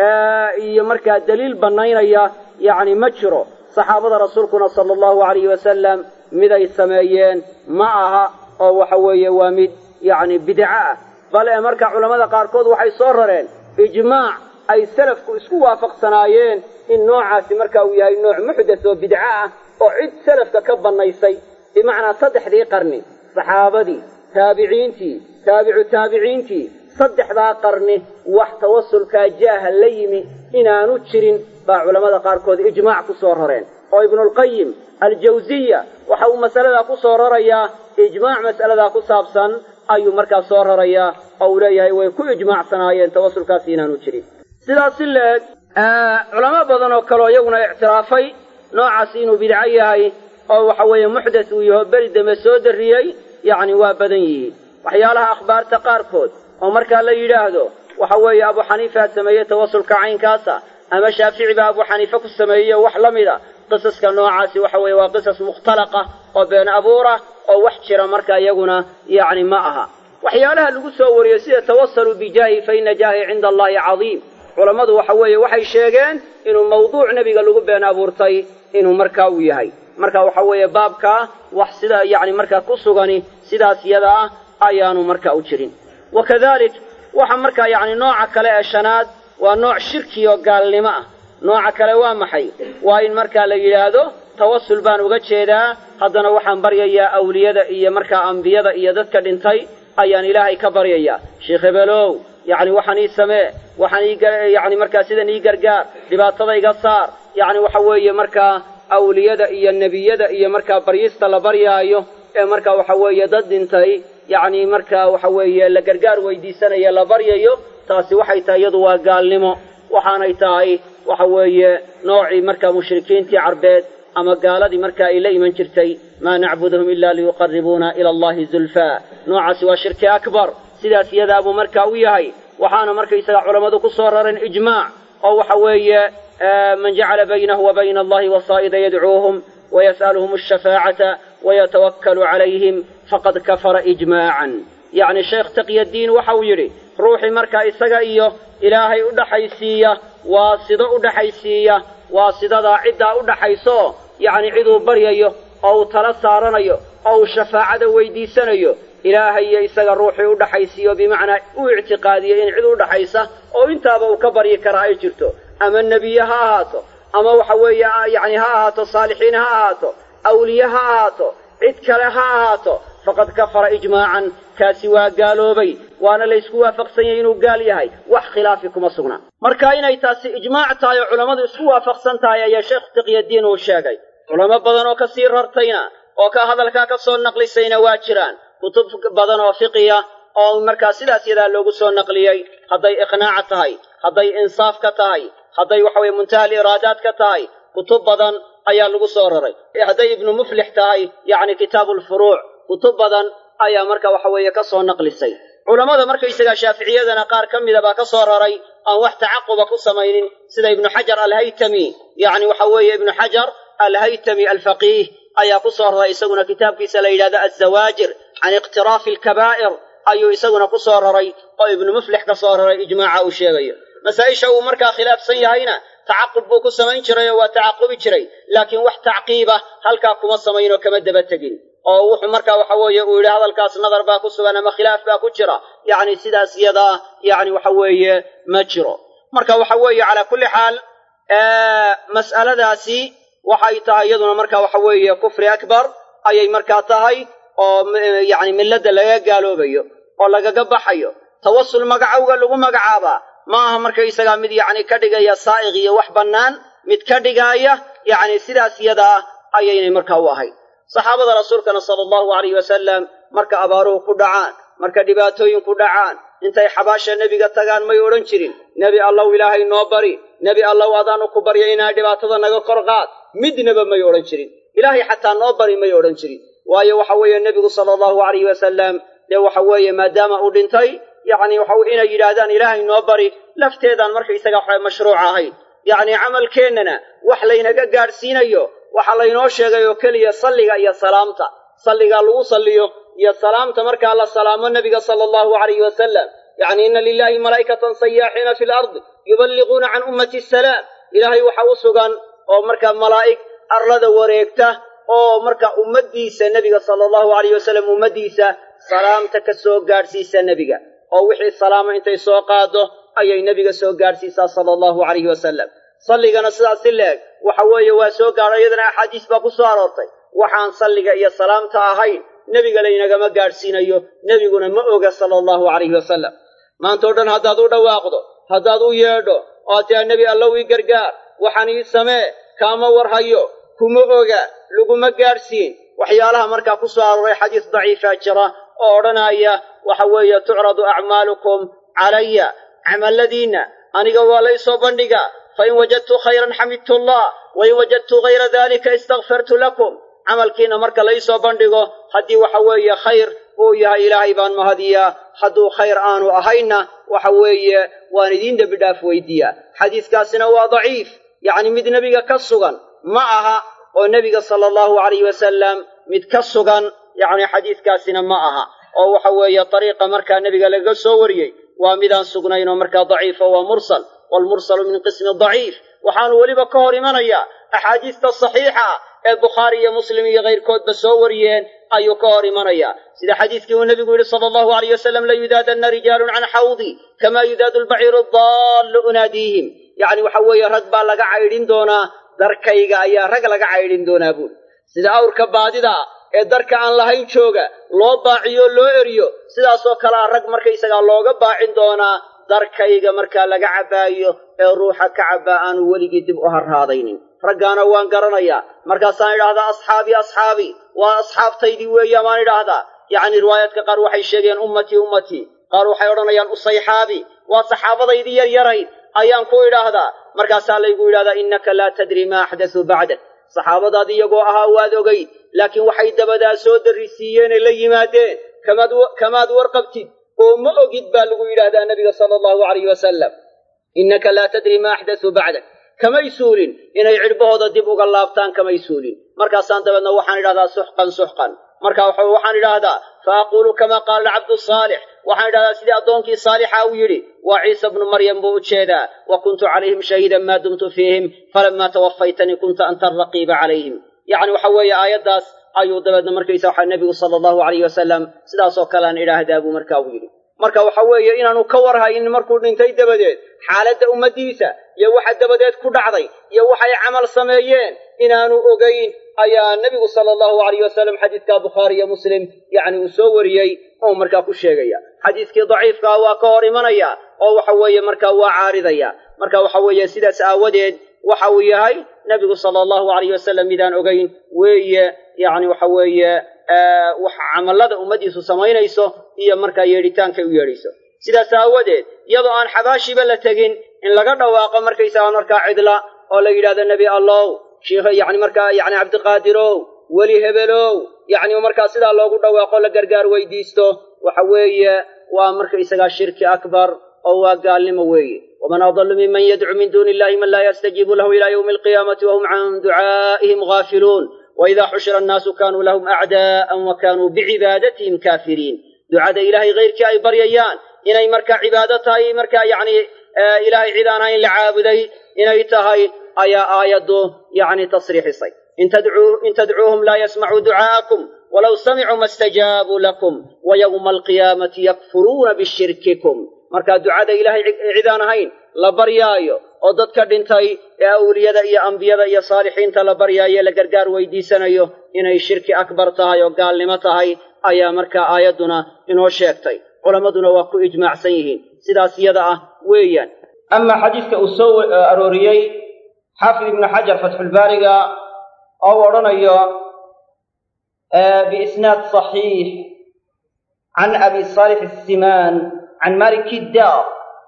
iyo markaa daliil bannaynaya yacni ma jiro saxaabada rasuulkuna sala allahu alayhi wasalam mid ay sameeyeen ma aha oo waxa weeye waa mid yacni bidco ah bal ee marka culammada qaarkood waxay soo rareen ijmaac ay salafku isku waafaqsanaayeen in noocaasi marka uu yahay nooc muxdas oo bidco ah oo cid salafka ka bannaysay bimacnaa saddexdii qarni saxaabadii taabiciintii taabicu taabiciintii saddexdaa qarni wax tawasulkaa jaaha la yimi inaanu jirin baa culammada qaarkood ijmaac ku soo rareen oo ibnulqayim aljawsiya waxa uu masaladaa ku soo rarayaa ijmaac mas'aladaa ku saabsan ayuu markaa soo rarayaa oo uu leeyahay way ku ijmaacsanaayeen tawasulkaasi inaanu jirin sidaas si la-eg culamo badan oo kaleo iyaguna ictiraafay noocaasi inuu bidco yahay oo waxa weeye muxdas uu yaho beri dambe soo darriyey yacni waa badan yihiin waxyaalaha akhbaarta qaarkood oo markaa la yidhaahdo waxa weeye abu xaniifaa sameeyey tawasulka caynkaasa ama shaafici baa abu xaniife ku sameeyey wax la mida qisaska noocaasi waxa weeye waa qisas mukhtalaqa oo been abuura oo wax jira marka iyaguna yacni ma aha waxyaalaha lagu soo wariyo sida tawasaluu bijaahi fa ina jaahi cinda allahi cadiim culammadu waxa weeye waxay sheegeen inuu mawduuc nebiga lagu been abuurtay inuu markaa uu yahay marka waxa weeye baabkaa wax sida yacni markaa ku sugani sidaas yada ah ayaanu marka u jirin wakadalik waxa markaa yacni nooca kale ee shanaad waa nooc shirki oo gaalnimo ah nooca kale waa maxay waa in markaa la yidhaahdo tawasul baan uga jeedaa haddana waxaan baryayaa awliyada iyo markaa ambiyada iyo dadka dhintay ayaan ilaahay ka baryayaa sheekh hebelow yacni waxaan ii samee waxaan ii yacni markaa sidan ii gargaar dhibaatada iga saar yacni waxa weeye markaa awliyada iyo nebiyada iyo markaa baryista la baryaayo ee markaa waxa weeye dad dhintay yacni markaa waxa weeye la gargaar weydiisanaya la baryayo taasi waxay tahay iyadu waa gaalnimo waxaanay tahay waxa weeye noocii markaa mushrikiintii carbeed ama gaaladii marka ay la iman jirtay maa nacbuduhum ila liyuqaribuuna ila allahi zulfaa noocaasi waa shirki akbar sidaas iyadaa buu markaa u yahay waxaana markaysaga culammadu ku soo rareen ijmaac oo waxa weeye man jacala baynahu wa bayna allahi wasaa'ida yadcuuhum wayas'aluhum ashafaacata wayatawakkalu calayhim faqad kafara ijmaacan yacni sheekh taqyadiin waxa uu yidhi ruuxii markaa isaga iyo ilaahay u dhaxaysiiya waa sido u dhaxaysiiya waa sidadaa ciddaa u dhaxayso yacni ciduu baryayo oo uu tala saaranayo oo uu shafaacada weydiisanayo ilaahay iyo isaga ruuxii u dhaxaysiiyo bimacnaa u ictiqaadiyo in cid u dhaxaysa oo intaaba uu ka baryi karaa ay jirto ama nebiye ha ahaato ama waxa weeye yacni ha ahaato saalixiin ha ahaato awliye ha ahaato cid kale ha ahaato faqad kafara ijmaacan kaasi waa gaaloobay waana laysku waafaqsan yahay inuu gaal yahay wax khilaafi kuma sugna marka inay taasi ijmaac tahay oo culammadu isku waafaqsan tahay ayaa sheekh tiqyadiin uu sheegay culamo badan oo kasii rartayna oo ka hadalkaa ka soo naqlisayna waa jiraan kutub badan oo fiqiya oo markaa sidaas yadaa loogu soo naqliyey hadday iqnaaca tahay hadday insaaf ka tahay hadday waxa weye muntaha aliiraadaat ka tahay kutub badan ayaa lagu soo raray hadday ibnu muflix tahay yacni kitaabu lfuruuc kutub badan ayaa marka waxa weeye ka soo naqlisay culammada markaysagaa shaaficiyadana qaar ka mida baa ka soo raray aan wax tacaquba ku samaynin sida ibnu xajar alhaytami yacni waxa weeye ibnu xajar alhaytami alfaqiih ayaa ku soo raray isaguna kitaabkiisa la yidhahdo azawaajir can iqtiraafi alkabaa'ir ayuu isaguna ku soo raray oo ibnu muflix ka soo raray ijmaaca uu sheegayo masaa-isha uu markaa khilaafsan yahayna tacaqub buu ku samayn jiray oo waa tacaqubi jiray laakiin wax tacqiiba halkaa kuma samaynoo kama daba tegin oo wuxuu markaa waxa weeye uu yidhi hadalkaas nadar baa ku sugan ama khilaaf baa ku jira yacni sidaas iyadaa yacni waxa weeye ma jiro marka waxa weeye calaa kulli xaal mas'aladaasi waxay tahay iyaduna marka waxa weeye kufri akbar ayay markaa tahay oo yacni milladda laga gaaloobayo oo lagaga baxayo tawasul magacowga lagu magacaabaa ma aha markaysagaa mid yacni ka dhigaya saa'iq iyo wax bannaan mid ka dhigaaya yacni sidaas iyadaa ayaynay markaa u ahayd saxaabada rasuulkana sala allahu alayh wasalam marka abaaruhu ku dhacaan marka dhibaatooyinku dhacaan intay xabaasha nebiga tagaan may odhan jirin nebi allow ilaahay noo bari nebi allow adaanu ku barya inaa dhibaatada naga kor qaad midnaba may odhan jirin ilaahay xataa noo bari may odhan jirin waayo waxa weeye nebigu sala allahu alayh wasalam dee waxa weeye maadaama uu dhintay yacni waxa inay yidhaahdaan ilaahay noo bari lafteedaan markaysaga waxa mashruuc ahayn yacni camalkeennana wax laynaga gaadhsiinayo waxaa laynoo sheegay oo keliya salliga iyo salaamta salligaa lagu salliyo iyo salaamta markaa la salaamo nebiga sala allahu alayhi wasalam yacni inna lilahi malaa'ikatan sayaaxiina fi lardi yuballiquuna can ummati asalaam ilaahay waxa u sugan oo markaa malaa'ig arlada wareegta oo marka ummaddiisa nebiga sala allahu alayh wasalam ummaddiisa salaamta ka soo gaadhsiisa nebiga oo wixii salaamo intay soo qaado ayay nebiga soo gaadhsiisaa sala allahu alayhi wasalam salligana sidaas si leeg waxa weeye waa soo gaadho iyadana axaadiis baa ku soo aroortay waxaan salliga iyo salaamta ahayn nebiga laynagama gaadhsiinayo nebiguna ma oga sala allahu calayhi wasalam maanta o dhan haddaad u dhawaaqdo haddaad u yeedho oo tiaa nebi allow ii gargaar waxaan ii samee kaama warhayo kuma oga laguma gaadhsiin waxyaalaha markaa ku soo arooray xadiis daciifaa jira oo odhanaya waxa weeye tucradu acmaalukum calaya camalladiinna aniga waa laysoo bandhigaa fain wajadtu khayran xamidtu allah wain wajadtu hayra dalika istakfartu lakum camalkiina marka laysoo bandhigo haddii waxa weeye khayr uu yahay ilaahay baan mahadiyaa hadduu khayr aanu ahaynna waxa weeye waan idiin dembi dhaaf weydiiyaa xadiiskaasina waa daciif yacni mid nebiga ka sugan ma aha oo nebiga sala allahu alayh wasalam mid ka sugan yacni xadiiskaasina ma aha oo waxa weeye dariiqa markaa nebiga lagaga soo wariyey waa midaan sugnayn oo markaa daciifo waa mursal waalmursalu min qismi daciif waxaanu weliba ka hor imanayaa axaadiista saxiixa ah ee bukhaari iyo muslim iyo kayrkoodba soo wariyeen ayuu ka hor imanayaa sida xadiiskii uu nebigu yidhi sala allahu alayh wasalam layudaadanna rijaalun can xawdii kamaa yudaadu lbaciiru daallu unaadiihim yacni waxa weeye rag baa laga caydhin doonaa darkayga ayaa rag laga caydhin doonaa buuri sida awrka baadida ee darka aan lahayn jooga loo baaciyo loo eriyo sidaasoo kalea rag markaysagaa looga baacin doonaa darkayga markaa laga cabbaayo ee ruuxa ka cabbaa aanu weligii dib u harraadaynin raggaana waan garanayaa markaasaan idhaahdaa asxaabii asxaabii waa asxaabtaydii weeya maan idhaahdaa yacni riwaayaadka qaar waxay sheegeen ummatii ummatii qaar waxay odhanayaan usayxaabi waa saxaabadaydii yaryarayd ayaan ku idhaahdaa markaasaa laygu yidhahdaa innaka laa tadri maa axdasuu bacdak saxaabadaad iyagoo ahaa waad ogayd laakiin waxay dabadaa soo darrisiiyeenee la yimaadeen kamaad warqabtid oo ma ogid baa lagu yidhaahdaa nabiga sala allahu alayh wasalam innaka laa tadri maa axdasuu bacdak kamay suulin inay cidhbahooda dib uga laabtaan kamay suulin markaasaan dabeedna waxaan idhahdaa suxqan suxqan marka waxaan idhaahdaa fa aquulu kama qaala cabdu saalix waxaan idhahdaa sidii addoonkii saalixa uu yidhi waa ciisa bnu maryam buu u jeedaa wa kuntu calayhim shahiidan maa dumtu fiihim falamaa tawafaytanii kunta anta alraqiiba calayhim yacni waxa weeye aayaddaas ayuu dabeedna markaysa waxa nebigu sala allahu alayh wasalam sidaasoo kale aan idhaahdaa buu markaa u yidhi marka waxa weeye inaanu ka warhaynin markuu dhintay dabadeed xaaladda ummaddiisa iyo waxa dabadeed ku dhacday iyo waxay camal sameeyeen inaanu ogayn ayaa nebigu sala allahu alayh wasalam xadiidka bukhaari iyo muslim yacni uu soo wariyey oo markaa ku sheegaya xadiiskii daciifkaa waa ka hor imanaya oo waxa weeye markaa waa caaridaya marka waxa weeye sidaas aawadeed waxa uu yahay nebigu sala allahu alayh wasalam midaan ogayn weeye yacni waxa weeye wax camallada ummaddiisu samaynayso iyo markaa yeedhitaankay u yeedhayso sidaas aawadeed iyadoo aan xabaashiba la tegin in laga dhawaaqo markaysaga markaa cidla oo la yidhahdo nebi allow shiikh yacni markaa yacni cabdiqaadirow weli hebelow yacni markaa sidaa loogu dhawaaqo la gargaar weydiisto waxa weeye waa markaysagaa shirki akbar oo waa gaalnimo weeye waman adallu miman yadcu min duuni illahi man laa yastajiibu lahu ila yowmi alqiyaamati wahum can ducaa'ihim gaafiluun waidaa xushira annaasu kaanuu lahum acdaa'an wa kaanuu bicibaadatihim kaafiriin ducada ilaahay hayrkii ay baryayaan inay markaa cibaado tahay markaa yacni ilaahay cid aan ahayn la caabuday inay tahay ayaa aayaddu yacni tasriixisay in tadcuuhum laa yasmacuu ducaa'akum walow samicuu ma stajaabuu lakum wa yowma alqiyaamati yakfuruuna bishirkikum markaa ducada ilaahay cid aan ahayn la baryaayo oo dadka dhintay ee awliyada iyo ambiyada iyo saalixiinta la baryaayo la gargaar weydiisanayo inay shirki akbar tahay oo gaalnimo tahay ayaa markaa aayadduna inoo sheegtay culammaduna waa ku ijmaacsan yihiin sidaas iyada ah weeyaan amaa xadiiska uu soo arooriyey xaafid ibnu xajar fatxulbaariga oo u odhanayo biisnaad saxiix can abi saalix asimaan can maliki daar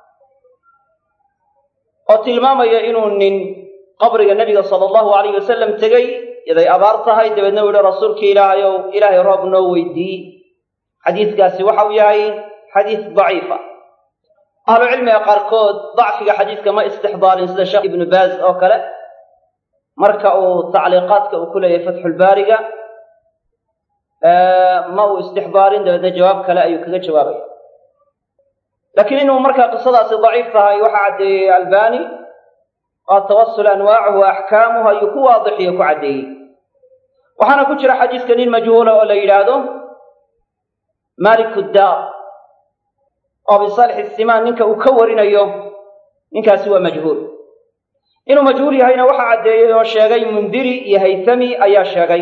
oo tilmaamaya inuu nin qabriga nebiga sala allahu alayh wasalam tegey yaday abaar tahay dabeedna u yihi rasuulkii ilaahay ow ilaahay roob noo weydii xadiiskaasi waxa uu yahay xadiis daciifa ahlucilmiga qaarkood dacfiga xadiiska ma istixdaarin sida sheekh ibnu baaz oo kale marka uu tacliiqaadka uu ku leeyahay fatxulbaariga ma uu istixdaarin dabeedna jawaab kale ayuu kaga jawaabaya laakiin inuu markaa qisadaasi daciif tahay waxaa caddeeyey albani oo tawasul anwaacuhu wa axkaamuhu ayuu ku waadixiyo ku caddeeyey waxaana ku jira xadiiska nin majhuula oo la yidhaahdo maliku daar oo abisalix isimaan ninka uu ka warinayo ninkaasi waa majhuul inuu majhuul yahayna waxaa caddeeyey oo sheegay mundiri iyo haythami ayaa sheegay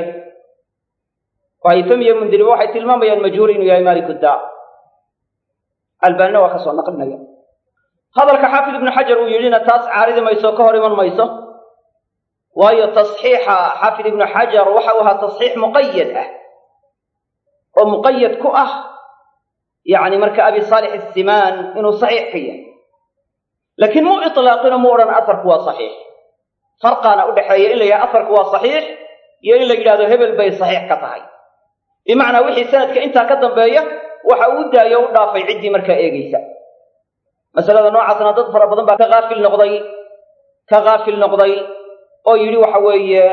oo haythami iyo mundiriba waxay tilmaamayaan majhuul inuu yahay maliku daar albaanina waa ka soo naqlinaya hadalka xaafid ibnu xajar uu yidhina taas caaridi mayso ka hor iman mayso waayo tasxiixa xaafid ibnu xajar waxa uu ahaa tasxiix muqayad ah oo muqayad ku ah yacni marka abi saalix asimaan inuu saxiix ka yahay laakiin mu itlaaqino mu odhan asarku waa saxiix farqaana u dhexeeya in la yidhaha asarku waa saxiix iyo in la yidhahdo hebel bay saxiix ka tahay bimacnaa wixii sanadka intaa ka dambeeya waxa uu daayo u dhaafay ciddii markaa eegaysa masalada noocaasna dad fara badan baa ka haafil noqday ka haafil noqday oo yidhi waxa weeye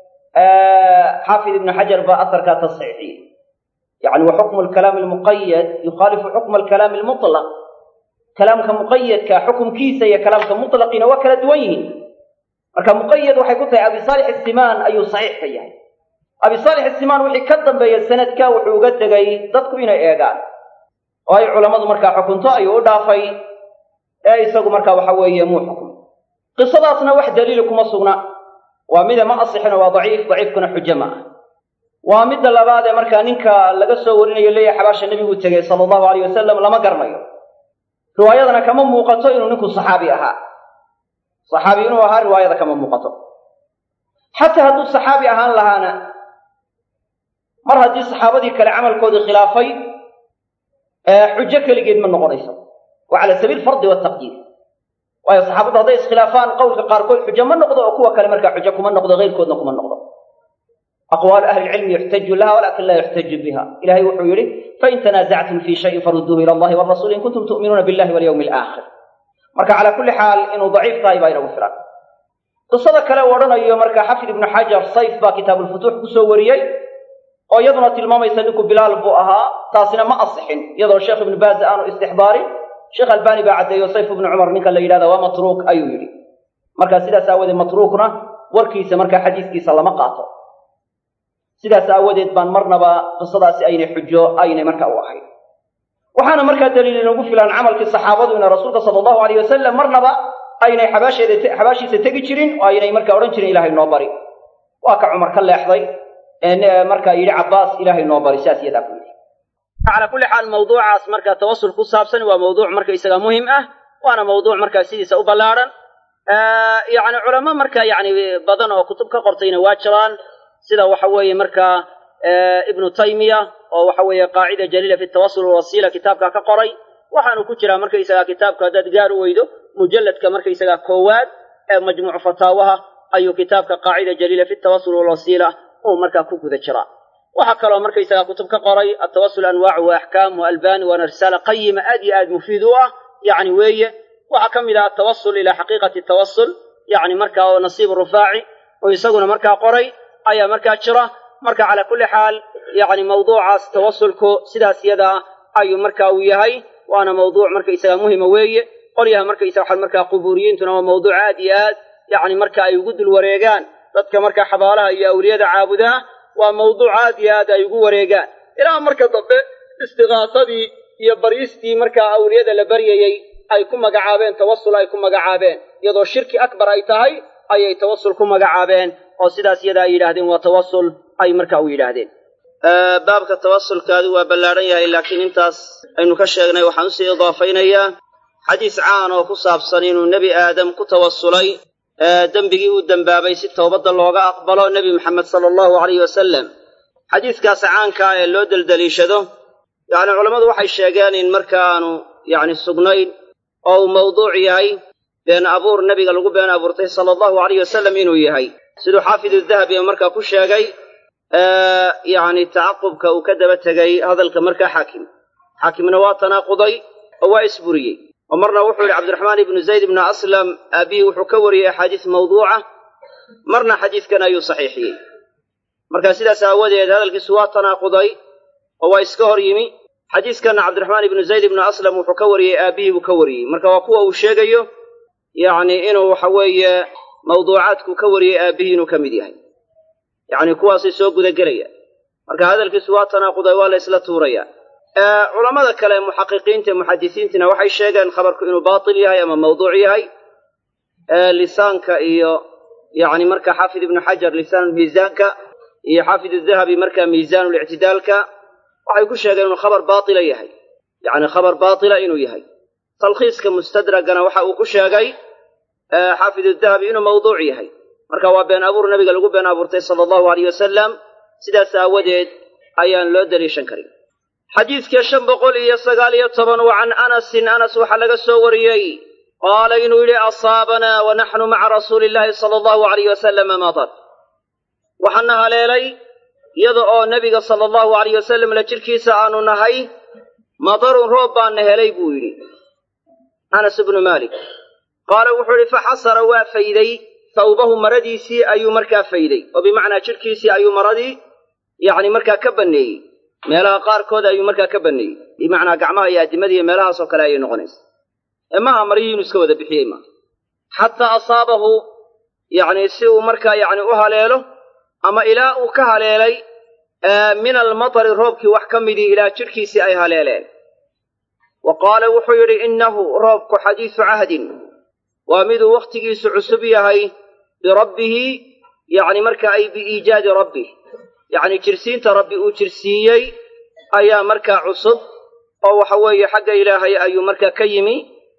xaafid ibnu xajar baa asarkaa tasxiixiyey yacni wa xukmu alkalaami almuqayad yukhaalifu xukma alkalaami almutlaq kalaamka muqayadka xukumkiisa iyo kalaamka mutlaqiina waa kala duwan yihiin marka muqayad waxay ku tahay abi saalix isimaan ayuu saxiix ka yahay abi saalix isimaan wixii ka dambeeya sanadka wuxuu uga tegay dadku inay eegaan oo ay culammadu markaa xukunto ayuu u dhaafay ee isagu markaa waxa weeye muu xukumay qisadaasna wax daliili kuma sugna waa mida ma asixino waa daciif daciifkuna xujo ma ah waa midda labaad ee markaa ninka laga soo warinayo leeyahay xabaasha nebigu tegey sala allahu alayh wasalam lama garanayo riwaayadana kama muuqato inuu ninku saxaabi ahaa saxaabi inuu ahaa riwaayada kama muuqato xataa hadduu saxaabi ahaan lahaana mar haddii saxaabadii kale camalkoodii khilaafay xujo keligeed ma noqonayso waa cala sabiil fardi wataqdiir waayo saxaabaddu hadday iskhilaafaan qowlka qaarkood xujo ma noqdo oo kuwa kale markaa xujo kuma noqdo keyrkoodna kuma noqdo aqwaalu ahli lcilmi yuxtaju laha walakin laa yuxtaju biha ilahay wuxuu yihi fain tanaasactum fi shayin farudduuhu ila allahi warasuuli in kuntum tu'minuuna billahi walyawmi alaakhir marka calaa kulli xaal inuu daciif tahay baa inagu filan qisada kale uu odhanayo marka xafid ibnu xajar sayf baa kitaabuulfutuux kusoo wariyey oo iyaduna tilmaamaysa ninku bilaal buu ahaa taasina ma asixin iyadoo sheekh ibnu baaz aanu istixbaarin sheekh albani baa caddeeyo sayf ibnu cumar ninka la yidhahda waa matruuk ayuu yidhi marka sidaas aawadeed matruukna warkiisa markaa xadiiskiisa lama qaato sidaas aawadeed baan marnaba qisadaasi aynay xujo aynay marka u ahayn waxaana markaa daliil inagu filan camalkii saxaabadu ina rasuulka sala allahu alayh wasalam marnaba aynay xabaasheeda xabaashiisa tegi jirin oo aynay markaa odhan jirin ilahay noo bari waa ka cumar ka leexday ee markaa yidhi cabbaas ilaahay noo bari sidaas iyadaa ku yidhi calaa kulli xaal mawduucaas markaa tawasul ku saabsan waa mawduuc marka isaga muhim ah waana mawduuc markaa sidiisa u ballaadhan yacni culamo marka yacni badan oo kutub ka qortayna waa jiraan sida waxa weeye markaa ibnu taymiya oo waxa weeye qaacida jaliila fi tawasul walwasiila kitaabkaa ka qoray waxaanu ku jiraa markaysagaa kitaabka haddaad gaar u weydo mujalladka markaysagaa koowaad ee majmuucu fataawaha ayuu kitaabka qaacida jaliila fi tawasul walwasiila uu markaa ku guda jiraa waxaa kaloo markaysagaa kutub ka qoray atawasul anwaacu wa axkaamu albani waana risaala qayima aad iyo aad mufiid u ah yacni weeye waxaa ka mid ah atawasul ilaa xaqiiqati tawasul yacni markaa oo nasiib rufaaci oo isaguna markaa qoray ayaa markaa jira marka calaa kulli xaal yacni mawduucaas tawasulku sidaas yadaa ayuu marka uu yahay waana mawduuc markaysaga muhima weeye qolyaha markaysaga waxa markaa qubuuriyiintuna waa mawduuc aad iyo aad yacni marka ay ugu dul wareegaan dadka markaa xabaalaha iyo awliyada caabudaha waa mawduuc aad iyo aad ay ugu wareegaan ilaa marka dambe istiqaasadii iyo baryistii markaa awliyada la baryayey ay ku magacaabeen tawasul ay ku magacaabeen iyadoo shirki akbar ay tahay ayay tawasul ku magacaabeen oo sidaas iyada ay yidhaahdeen waa tawasul ay marka u yidhaahdeen baabka tawasulkaadu waa ballaadhan yahay laakiin intaas aynu ka sheegnay waxaan usii idaafaynayaa xadiis caan oo ku saabsan inuu nebi aadam ku tawasulay dembigii uu dembaabay si towbadda looga aqbalo nebi maxamed sala allahu alayh wasalam xadiiskaas caankaa ee loo deldeliishado yacni culammadu waxay sheegeen in markaaanu yacni sugnayn oo uu mawduuc yahay been abuur nebiga lagu been abuurtay sala allahu alayh wasalam inuu yahay siduu xaafid udahabi markaa ku sheegay yacni tacaqubka uu ka daba tegay hadalka markaa xaakim xaakimna waa tanaaquday oo waa isburiyey oo marna wuxuu yidhi cabdiraxmaan ibnu zayd ibnu aslam aabihii wuxuu ka wariyey axaadiis mawduuca marna xadiidkan ayuu saxiixiyey marka sidaas aawadeed hadalkiisu waa tanaaquday oo waa iska hor yimi xadiiskanna cabdiraxmaan ibnu zayd ibnu aslam wuxuu ka wariyey aabihii buu ka wariyey marka waa kuwa uu sheegayo yacni inuu waxa weeye mawduucaadku ka wariyey aabihii inuu ka mid yahay yacni kuwaasay soo gudagelaya marka hadalkiisu waa tanaaquday waa la isla tuuraya culammada kale muxaqiqiinta muxadisiintina waxay sheegeen khabarku inuu baatil yahay ama mawduuc yahay lisaanka iyo yacni marka xaafid ibnu xajar lisaanulmiisaanka iyo xaafid udahabi marka miisaanulictidaalka waxay ku sheegeen inuu khabar baatila yahay yacni khabar baatila inuu yahay talkhiiska mustadragana waxa uu ku sheegay xaafid udahabi inuu mawduuc yahay marka waa been abuur nabiga lagu been abuurtay sala allahu alayh wasalam sidaas aawadeed ayaan loo daliishan karin xadiidka shan boqol iyo sagaal iyo toban wa can anasin anas waxaa laga soo wariyey qaala inuu yidhi asaabanaa wa naxnu maca rasuuli illaahi sala allahu alayh wasalama matar waxaana haleelay iyada oo nebiga sala allahu alayh wasalam la jidhkiisa aanu nahay madarun roob baana helay buu yidhi anas ibnu maalik qaala wuxuu yidhi faxasara waa fayday tawbahu maradiisii ayuu markaa fayday oo bimacnaa jidhkiisii ayuu maradii yacni markaa ka banneeyey meelaha qaarkood ayuu markaa ka banneeyey bimacnaa gacmaha iyo addimadiiyo meelahaasoo kale ayay noqonaysa ee maaha maryihii inuu iska wada bixiyey maaha xataa asaabahu yacni si uu markaa yacni u haleelo ama ilaa uu ka haleelay min almatari roobkii wax ka midii ilaa jidhkiisii ay haleeleen wa qaala wuxuu yidhi innahu roobku xadiisu cahdin waa miduu wakhtigiisu cusub yahay birabbihi yacni marka ay biiijaadi rabbih yacni jirsiinta rabbi uu jirsiiyey ayaa markaa cusub oo waxa weeye xagga ilaahay ayuu markaa ka yimi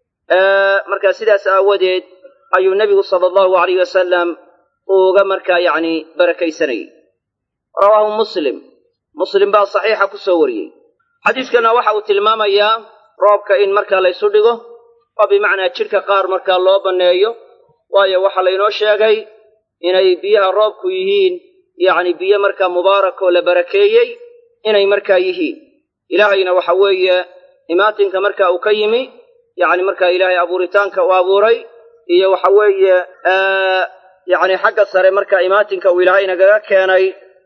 markaa sidaas aawadeed ayuu nebigu sala allahu alayh wasalam uga markaa yacni barakaysanayey rawaahu muslim muslim baa saxiixa ku soo wariyey xadiiskana waxa uu tilmaamayaa roobka in markaa laysu dhigo oo bimacnaa jidhka qaar markaa loo banneeyo waayo waxaa laynoo sheegay inay biyaha roobku yihiin yacni biyo markaa mubaarak oo la barakeeyey inay markaa yihiin ilaahayna waxa weeye imaatinka marka uu ka yimi yacni markaa ilaahay abuuritaanka uu abuuray iyo waxa weeye yacni xagga sare marka imaatinka uu ilaahay nagaga keenay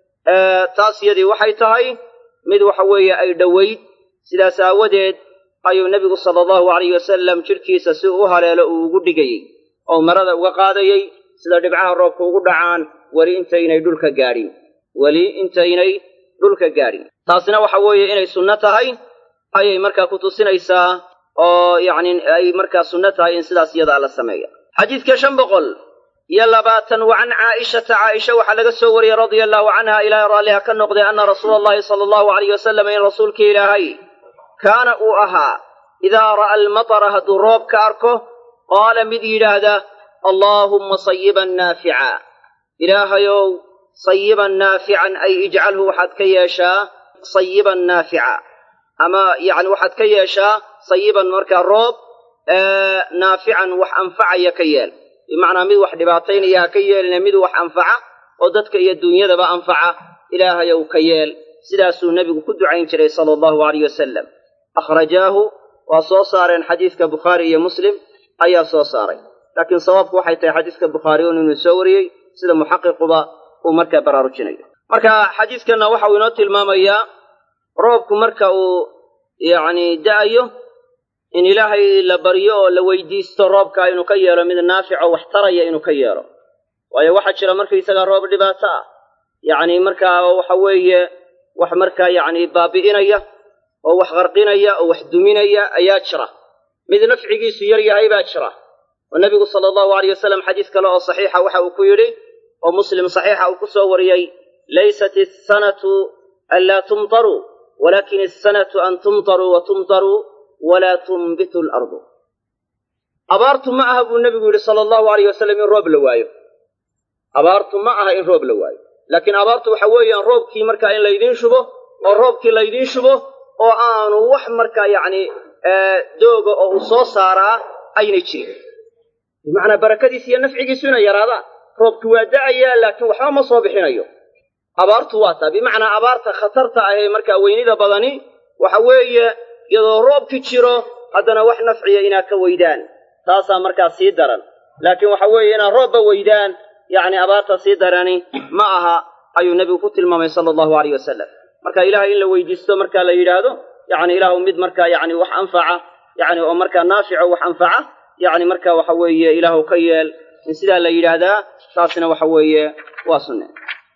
taas yadii waxay tahay mid waxa weeye ay dhowayd sidaas aawadeed ayuu nebigu sala allahu alayh wasalam jidhkiisa si uu u haleelo uu ugu dhigayey oo marada uga qaadayey sida dhibcaha roobka ugu dhacaan weli intaynay dhulka gaadhin weli intaynay dhulka gaadhin taasina waxa weeye inay sunno tahay ayay markaa ku tusinaysaa oo yacni ay markaa sunno tahay in sidaas iyada la sameeya xadiidka shan boqol iyo labaatan wa can caa'ishata caaisha waxaa laga soo wariyey radia allahu canha ilaahay raalliha ka noqday anna rasuula allahi sala allahu alayh wasalam in rasuulka ilaahay kaana uu ahaa idaa ra'a almatara hadduu roob ka arko qaala mid yidhaahda allaahumma sayiban naafica ilaahayow sayiban naafican ay ijcalhu waxaad ka yeeshaa sayiban naafica ama yacni waxaad ka yeeshaa sayiban markaa roob naafican wax anfacaya ka yeel bimacnaa mid wax dhibaataynaya ha ka yeelina mid wax anfaca oo dadka iyo duunyadaba anfaca ilaahayow ka yeel sidaasuu nebigu ku ducayn jiray sala allahu alayh wasalam akhrajaahu waa soo saareen xadiidka bukhaari iyo muslim ayaa soo saaray laakiin sawaabku waxay tahay xadiidka bukhaari un inuu soo wariyey sida muxaqiquba uu markaa baraarujinayo marka xadiidkanna waxa uu inoo tilmaamayaa roobku marka uu yacni da'ayo in ilaahay la baryo oo la weydiisto roobka inuu ka yeelo mid naafico wax taraya inuu ka yeelo waayo waxaa jira markaysagaa roob dhibaato ah yacni markaa waxa weeye wax markaa yacni baabi'inaya oo wax qarqinaya oo wax duminaya ayaa jira mid nafcigiisu yar yahay baa jira oo nebigu sala allahu alayh wasalam xadiis kale oo saxiixa waxa uu ku yidhi oo muslim saxiixa uu ku soo wariyey laysat asanatu an laa tumtaruu walakin asanatu an tumtaruu wa tumtaruu walaa tunbitu alardu abaartu ma aha buu nebigu yidhi sala allahu alayh wasalam in roob la waayo abaartu ma aha in roob la waayo laakiin abaartu waxa weeyaan roobkii markaa in laydiin shubo oo roobkii laydiin shubo oo aanu wax markaa yacni dooga oo uu soo saaraa aynay jirin bimacnaa barakadiis iyo nafcigiisu inay yaraadaan roobki waa da'ayaa laakiin waxba ma soo bixinayo abaartu waa taa bimacnaa abaarta khatarta ahee markaa weynida badani waxa weeye iyadoo roobki jiro haddana wax nafciya inaad ka weydaan taasaa markaa sii daran laakiin waxa weeye inaad roobba weydaan yacni abaarta sii darani ma aha ayuu nebigu ku tilmaamay sala allahu alayh wasalam marka ilaahay in la weydiisto markaa la yidhaahdo yacni ilaahu mid markaa yacni wax anfaca yacni oo markaa naafico wax anfaca yacni marka waxa weeye ilaahu ka yeel in sidaa la yidhaahdaa taasina waxa weeye waa sunne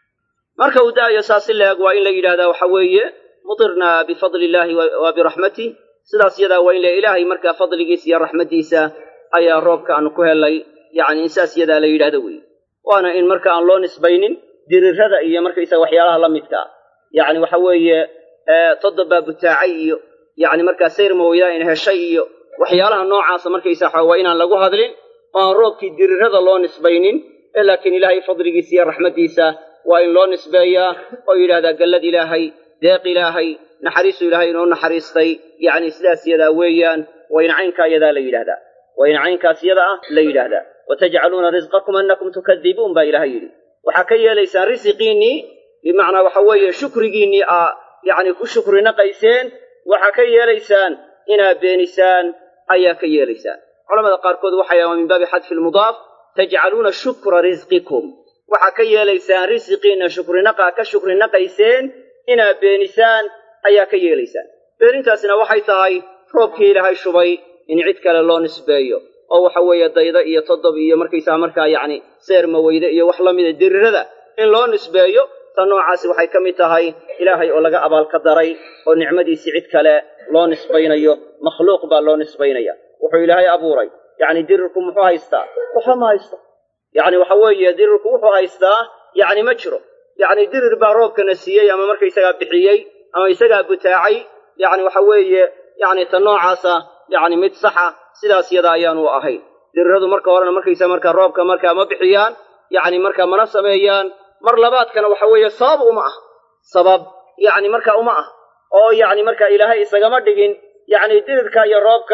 marka uu da'ayo saasi leeg waa in la yidhahdaa waxa weeye mutirnaa bifadli illaahi wa biraxmatih sidaas yadaa waa in la ilaahay markaa fadligiisa iyo raxmaddiisa ayaa roobka aanu ku helay yacni in saas yadaa la yidhahdo weeye waana in marka aan loo nisbaynin dirirada iyo markaysaga waxyaalaha la midkaa yacni waxa weeye toddobaa butaacay iyo yacni markaa sayr mawaydaa in heshay iyo waxyaalaha noocaasa markaysaa waa inaan lagu hadlin oo aan roobkii dirirada loo nisbaynin ee laakiin ilaahay fadligiisa iyo raxmaddiisa waa in loo nisbeeyaa oo yidhahdaa gallad ilaahay deeq ilaahay naxariisu ilaahay inoo naxariistay yacni sidaas yadaa weeyaan waa in caynkaa yadaa la yidhahdaa waa in caynkaas yada ah la yidhaahdaa watajcaluuna risqakum annakum tukadibuun baa ilaahay yidhi waxaa ka yeelaysaan risiqiinnii bimacnaa waxa weeye shukrigiinnii aa yacni ku shukri naqayseen waxaa ka yeelaysaan inaad beenisaan ayaa ka yeelaysaan culamada qaarkood waxay ahaa min baabi xadfi lmudaaf tajcaluuna shukra risqikum waxaa ka yeelaysaan risiqiinna shukrinaqaa ka shukri naqayseen inaad beenisaan ayaa ka yeelaysaan beenintaasina waxay tahay roobkii ilaahay shubay in cid kale loo nisbeeyo oo waxa weeye dayda iyo toddob iyo markaysaa markaa yacni seer maweyde iyo wax la mida dirirada in loo nisbeeyo ta noocaasi waxay ka mid tahay ilaahay oo laga abaalka daray oo nicmadiisii cid kale loo nisbaynayo makhluuq baa loo nisbaynaya wuxuu ilaahay abuuray yacni dirirku muxuu haystaa waxba ma haysto yacni waxa weeye dirirku wuxuu haystaa yacni ma jiro yacni dirir baa roobkana siiyey ama markaysagaa bixiyey ama isagaa butaacay yacni waxa weeye yacni ta noocaasa yacni mid saxa sidaas yada ayaanu ahayn diriradu marka horena markaysa markaa roobka markaa ma bixiyaan yacni markaa mana sameeyaan mar labaadkana waxa weeye sabab uma ah sabab yacni marka uma ah oo yacni markaa ilaahay isagama dhigin yacni dirirka iyo roobka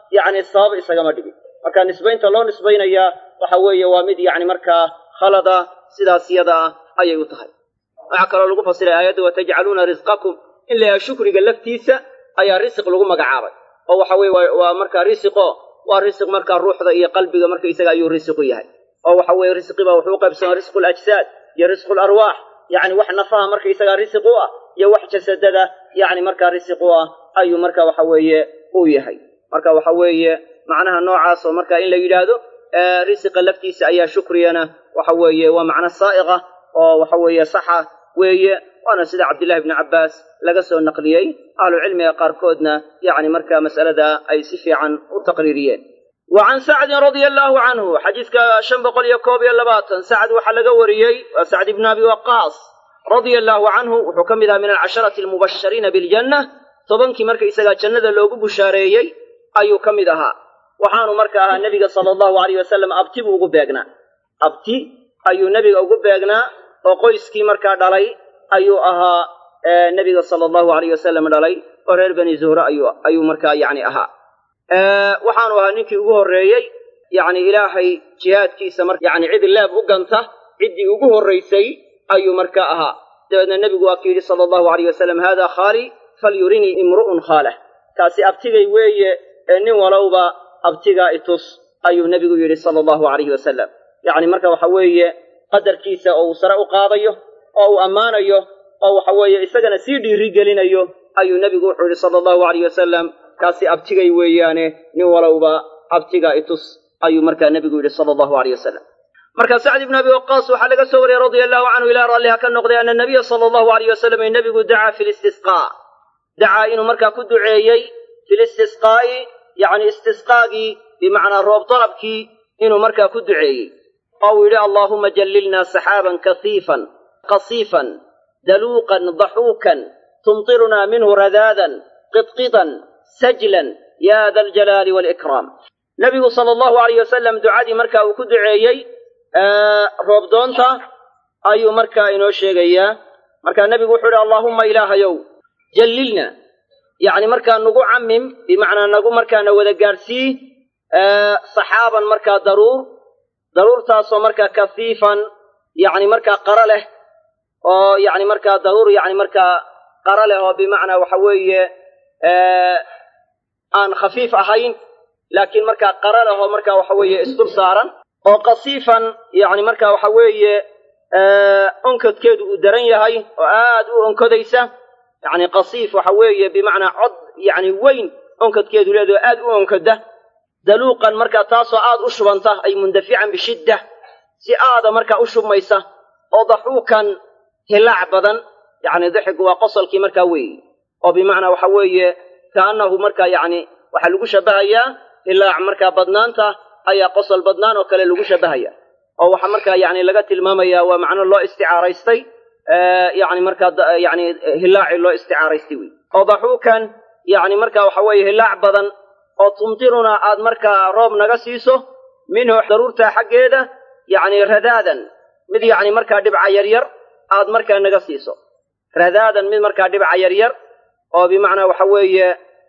yacni sabab isagama dhigin marka nisbaynta loo nisbaynayaa waxa weeye waa mid yacni markaa khalada sidaas yada ah ayay u tahay waxaa kaloo lagu fasiray aayadda watajcaluuna risqakum in la yahay shukriga laftiisa ayaa risiq lagu magacaabay oo waxa weye waa markaa risiqo waa risiq markaa ruuxda iyo qalbiga markaysaga ayuu risiqu yahay oo waxa weeye risqiba wuxuu u qaybsamaa risqu lajsaad iyo risqu larwaax yacni wax nafaha markaysagaa risiq u ah iyo wax jasadada yacni markaa risiq u ah ayuu marka waxa weeye uu yahay marka waxa weeye macnaha noocaas oo marka in la yidhaahdo risiqa laftiisa ayaa shukriyana waxa weeye waa macno saa'iqa oo waxa weeye saxa weeye waana sida cabdillahi bni cabbaas laga soo naqliyey ahlucilmiga qaarkoodna yacni markaa mas'alada ay si fiican u taqriiriyeen wa can sacdin radia allaahu canhu xadiiska shan boqol iyo koob iyo labaatan sacd waxaa laga wariyey waa sacd ibni abi waqaas radia allaahu canhu wuxuu ka mid ahaa min alcasharati almubashariina biljanna tobankii marka isagaa jannada loogu bushaareeyey ayuu ka mid ahaa waxaanu marka ahaa nebiga sala allahu alayh wasalam abti buu ugu beegnaa abti ayuu nebiga ugu beegnaa oo qoyskii markaa dhalay ayuu ahaa nebiga sala allahu alayh wasalam dhalay oo reer bani zuhre ayuu ayuu markaa yacni ahaa waxaanu ahaa ninkii ugu horreeyey yacni ilaahay jihaadkiisa mar yacni cid leeb u ganta ciddii ugu horraysay ayuu markaa ahaa dabeedna nebigu waa ku yidhi sala allahu alayh wasalam haada khaali falyurinii imru'un khaalah kaasi abtigay weeye ee nin walowba abtigaa itus ayuu nebigu yidhi sala allahu alayhi wasalam yacni marka waxa weeye qadarkiisa oo uu sare u qaadayo oo uu ammaanayo oo waxa weeye isagana sii dhiiri gelinayo ayuu nebigu wuxuu yidhi sala allahu alayh wasalam kaasi abtigay weeyaane nin walowba abtigaa itus ayuu markaa nebigu yidhi sala allahu alayh wasalam marka sacd ibnu abi waqaas waxaa laga soo wariyey radia allahu canhu ilaa raalliha ka noqday ana nabiya sala allahu alayh wasalam ee nebigu dacaa fi listisqaa dacaa inuu markaa ku duceeyey fi listisqaa'i yacni istisqaagii bimacnaa roob dalabkii inuu markaa ku duceeyey oo uu yidhi allaahuma jallilnaa saxaaban kasiifan qasiifan daluuqan daxuukan tumtirunaa minhu radaadan qidqidan sajlan yaa da aljalaali waalikraam nebigu sala allahu alayh wasalam ducadii marka uu ku duceeyey roobdoonta ayuu markaa inoo sheegayaa markaa nebigu wuxuu yidhi allaahumma ilaahayow jallilna yacni markaa nagu camim bimacnaa nagu markaana wada gaadhsii saxaaban markaa daruur daruurtaasoo markaa kafiifan yacni markaa qara leh oo yacni markaa daruur yacni markaa qara leh oo bimacnaa waxa weeye aan khafiif ahayn laakiin markaa qara leh oo markaa waxa weeye isdul saaran oo qasiifan yacni markaa waxa weeye onkodkeedu uu daran yahay oo aad u onkodaysa yacni qasiif waxa weeye bimacnaa cod yacni weyn onkodkeedu leedaho aad u onkoda daluuqan markaa taasoo aad u shubanta ay mundafican bishidda si aada markaa u shubmaysa oo daxuukan hilaac badan yacni daxigu waa qosolkii markaa weeye oo bimacnaa waxa weeye kaannahu markaa yacni waxaa lagu shabbahayaa hilaac markaa badnaanta ayaa qosol badnaan oo kale lagu shabbahaya oo waxaa markaa yacni laga tilmaamayaa waa macno loo isticaaraystay yacni markaa yacni hilaaci loo isticaaraystay wey oo daxuukan yacni markaa waxa weeye hilaac badan oo tumtirunaa aad markaa roob naga siiso minhu daruurtaa xaggeeda yacni radaadan mid yacni markaa dhibca yaryar aad markaa naga siiso radaadan mid markaa dhibca yaryar oo bimacnaa waxa weeye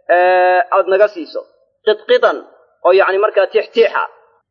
aad naga siiso qidqidan oo yacni markaa tixtiixa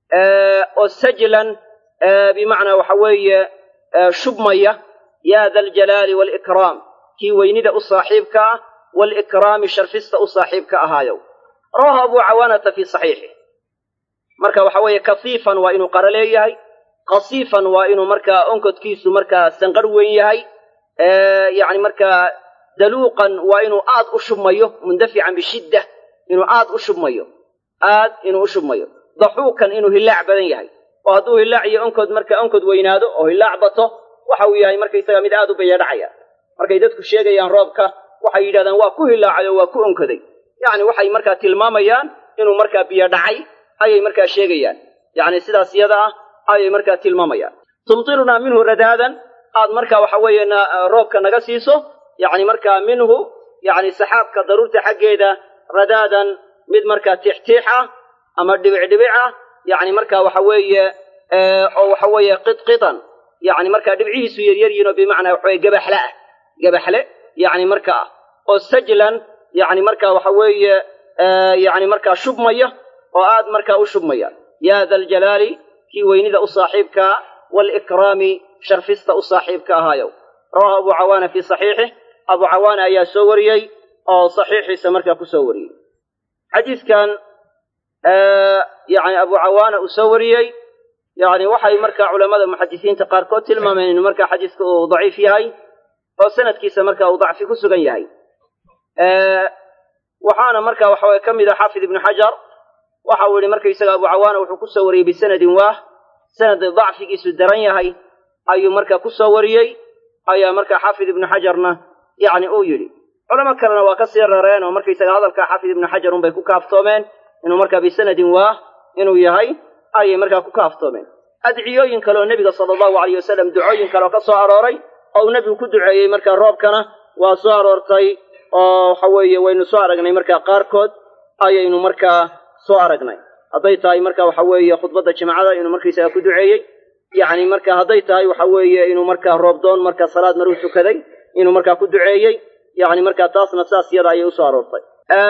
oo sajlan bimacnaa waxa weeye shubmaya yaa da aljalaali waalikraam kii weynida u saaxiibka ah waalikraami sharfista u saaxiibka ahaayow rawahu abu cawaanata fii saxiixih marka waxa weeye kafiifan waa inuu qaro leeyahay qasiifan waa inuu markaa onkodkiisu markaa sanqar weyn yahay yacni markaa daluuqan waa inuu aad u shubmayo mundafican bishidda inuu aad u shubmayo aad inuu u shubmayo daxuukan inuu hilaac badan yahay oo hadduu hilaac iyo onkod marka onkod weynaado oo hilaac bato waxa uu yahay markaysaga mid aad u bayadhacaya markay dadku sheegayaan roobka waxay yidhahdaan waa ku hilaacay oo waa ku onkoday yacni waxay markaa tilmaamayaan inuu markaa biyo dhacay ayay markaa sheegayaan yacni sidaas yada ah ayay markaa tilmaamayaan tumtirunaa minhu radaadan aad markaa waxa weeye roobka naga siiso yacni markaa minhu yacni saxaabka daruurta xaggeeda radaadan mid markaa tixtiix ah ama dhibicdhibic ah yacni markaa waxa weeye oo waxa weeye qidqidan yacni markaa dhibcihiisu yaryar yihin oo bimacnaa waxa weye gabaxle ah gabaxle yacni markaa oo sajlan yacni markaa waxa weeye yacni markaa shubmaya oo aad markaa u shubmaya yaa da aljalaali kii weynida u saaxiibkaa waalikraami sharfista u saaxiibka ahaayow rawahu abu cawaana fii saxiixih abu cawaana ayaa soo wariyey oo saxiixiisa markaa ku soo wariyey xadiidkan yani abu cawaana uu soo wariyey yani waxay markaa culammada muxadisiinta qaarkood tilmaameen inuu markaa xadiiska uu daciif yahay oo sanadkiisa marka uu dacfi ku sugan yahay waxaana marka waxa weye ka mid a xaafid ibnu xajar waxa uu yihi markaysaga abu cawaana wuxuu ku soo wariyey bisanadin waah sanad dacfigiisu daran yahay ayuu marka ku soo wariyey ayaa marka xaafid ibnu xajarna yani uu yidhi culamo kalena waa ka sii rareen oo markaysaga hadalka xaafid ibnu xajar unbay ku kaaftoomeen inuu markaa bisanadin waah inuu yahay ayay markaa ku kaaftoomeen adciyooyin kale oo nebiga sala allahu alayh wasalam ducooyin kale oo ka soo arooray oo uu nebigu ku duceeyey markaa roobkana waa soo aroortay oo waxa weeye waynu soo aragnay markaa qaarkood ayaynu markaa soo aragnay hadday tahay marka waxa weeye khudbadda jimcada inuu markaysaga ku duceeyey yacni marka hadday tahay waxa weeye inuu markaa roobdoon marka salaad maruu tukaday inuu markaa ku duceeyey yacni markaa taasna saas yada ayay usoo aroortay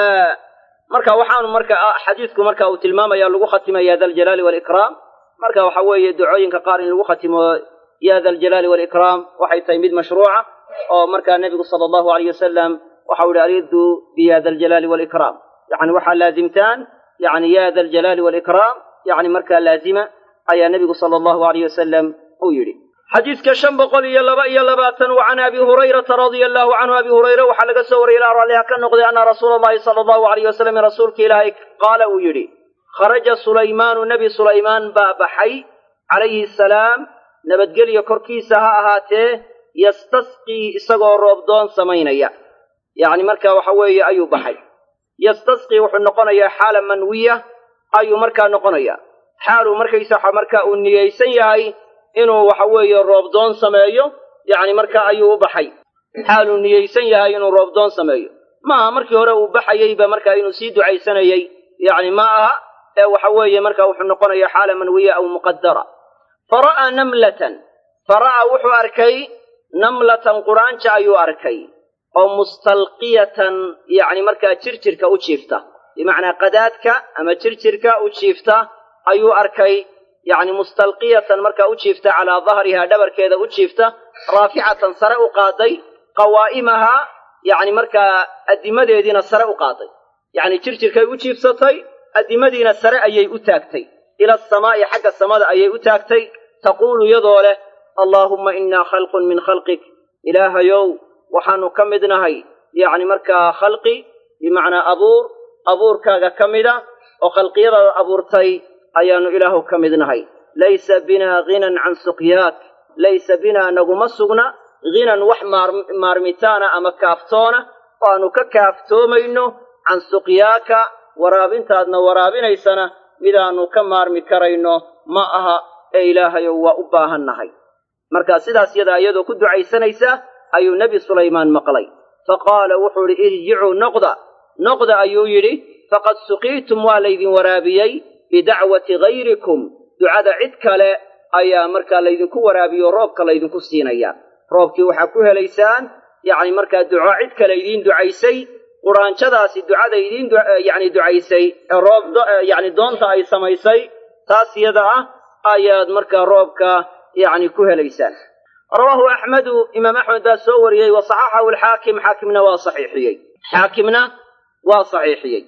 marka waxaanu marka xadiidku marka uu tilmaamaya lagu khatimaya daljalaali waalikraam marka waxa weeye ducooyinka qaar in lagu khatimo ya da aljalaali waalikraam waxay tahay mid mashruuca oo markaa nebigu sala allahu alayh wasalam waxa u ihi alidu biya da aljalaali waalikraam yani waxaa laazimtaan yani ya da aljalaali waalikraam yani markaa laazima ayaa nebigu sala allahu alayh wasalam uu yidhi xadiidka shan boqol iyo laba iyo labaatan wa can abi hurayrata radia allahu canhu abi hurayre waxaa laga soo wariyey ilaa raalliha ka noqday ana rasuula allahi sala allahu alayh wasalam rasuulka ilaahay qaala uu yidhi kharaja sulaymaanu nebi sulaymaan baa baxay calayhi asalaam nabadgelyo korkiisa ha ahaatee yastasqii isagoo roobdoon samaynaya yacni marka waxa weeye ayuu baxay yastasqii wuxuu noqonayaa xaala manwiya ayuu markaa noqonaya xaaluu markaysa marka uu niyeysan yahay inuu waxa weeye roobdoon sameeyo yacni marka ayuu u baxay xaaluu niyeysan yahay inuu roobdoon sameeyo maaha markii hore uu baxayeyba marka inuu sii ducaysanayey yacni ma aha ee waxa weeye marka wuxuu noqonaya xaala manwiya aw muqadara fara'aa namlatan fara'aa wuxuu arkay namlatan quraanja ayuu arkay oo mustalqiyatan yacni markaa jirjirka u jiifta bimacnaa qadaadka ama jirjirka u jiifta ayuu arkay yacni mustalqiyatan markaa u jiifta calaa dahrihaa dhabarkeeda u jiifta raaficatan sare u qaaday qawaa'imahaa yacni markaa addimadeediina sare u qaaday yacni jirjirkay u jiifsatay addimadiina sare ayay u taagtay ila asamaa'i xagga samada ayay u taagtay taquulu iyadoo leh allaahumma innaa khalqun min khalqik ilaahayow waxaanu ka mid nahay yacni markaa khalqi bimacnaa abuur abuurkaaga ka mida oo khalqiyadaada abuurtay ayaannu ilaahu ka mid nahay laysa binaa ghinan can suqyaak laysa binaa naguma sugna ghinan wax maarmitaana ama kaaftoona oo aanu ka kaaftoomayno can suqyaaka waraabintaadna waraabinaysana midaannu ka maarmi karayno ma aha ee ilaahayow waa u baahan nahay marka sidaas yadaa iyadoo ku ducaysanaysa ayuu nebi sulaymaan maqlay fa qaala wuxuu idhi irjicuu noqda noqda ayuu yidhi faqad suqiitum waa laydin waraabiyey bidacwati hayrikum ducada cid kale ayaa markaa laydinku waraabiyo roobka laydinku siinaya roobkii waxaa ku helaysaan yacni markaa duco cid kale idiin ducaysay quraanjadaasi ducada idiin yacni ducaysay ee roob yacni doonta ay samaysay taas yada ah ayaad markaa roobka yacni ku helaysaan rawaahu axmedu imaam axmed baa soo wariyey wa saxaxahu alxaakim xaakimna waa saxiixiyey xaakimna waa saxiixiyey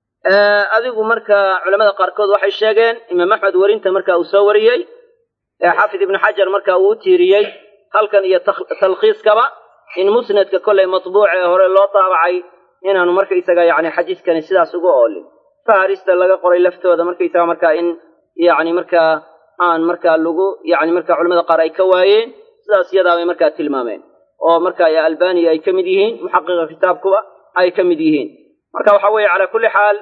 adigu marka culamada qaarkood waxay sheegeen imaam axmed werinta marka uu soo wariyey xaafid ibnu xajar marka uu u tiiriyey halkan iyo talkhiiskaba in musnadka kollay matbuuc ee hore loo daabacay inaanu markaysaga yacni xadiiskani sidaas uga oolin faharista laga qoray laftooda markaysaga markaa in yacni markaa aan markaa lagu yacni markaa culamada qaar ay ka waayeen sidaas iyadaa bay markaa tilmaameen oo marka albaniya ay ka mid yihiin muxaqiqa kitaabkuba ay ka mid yihiin marka waxa weeye calaa kulli xaal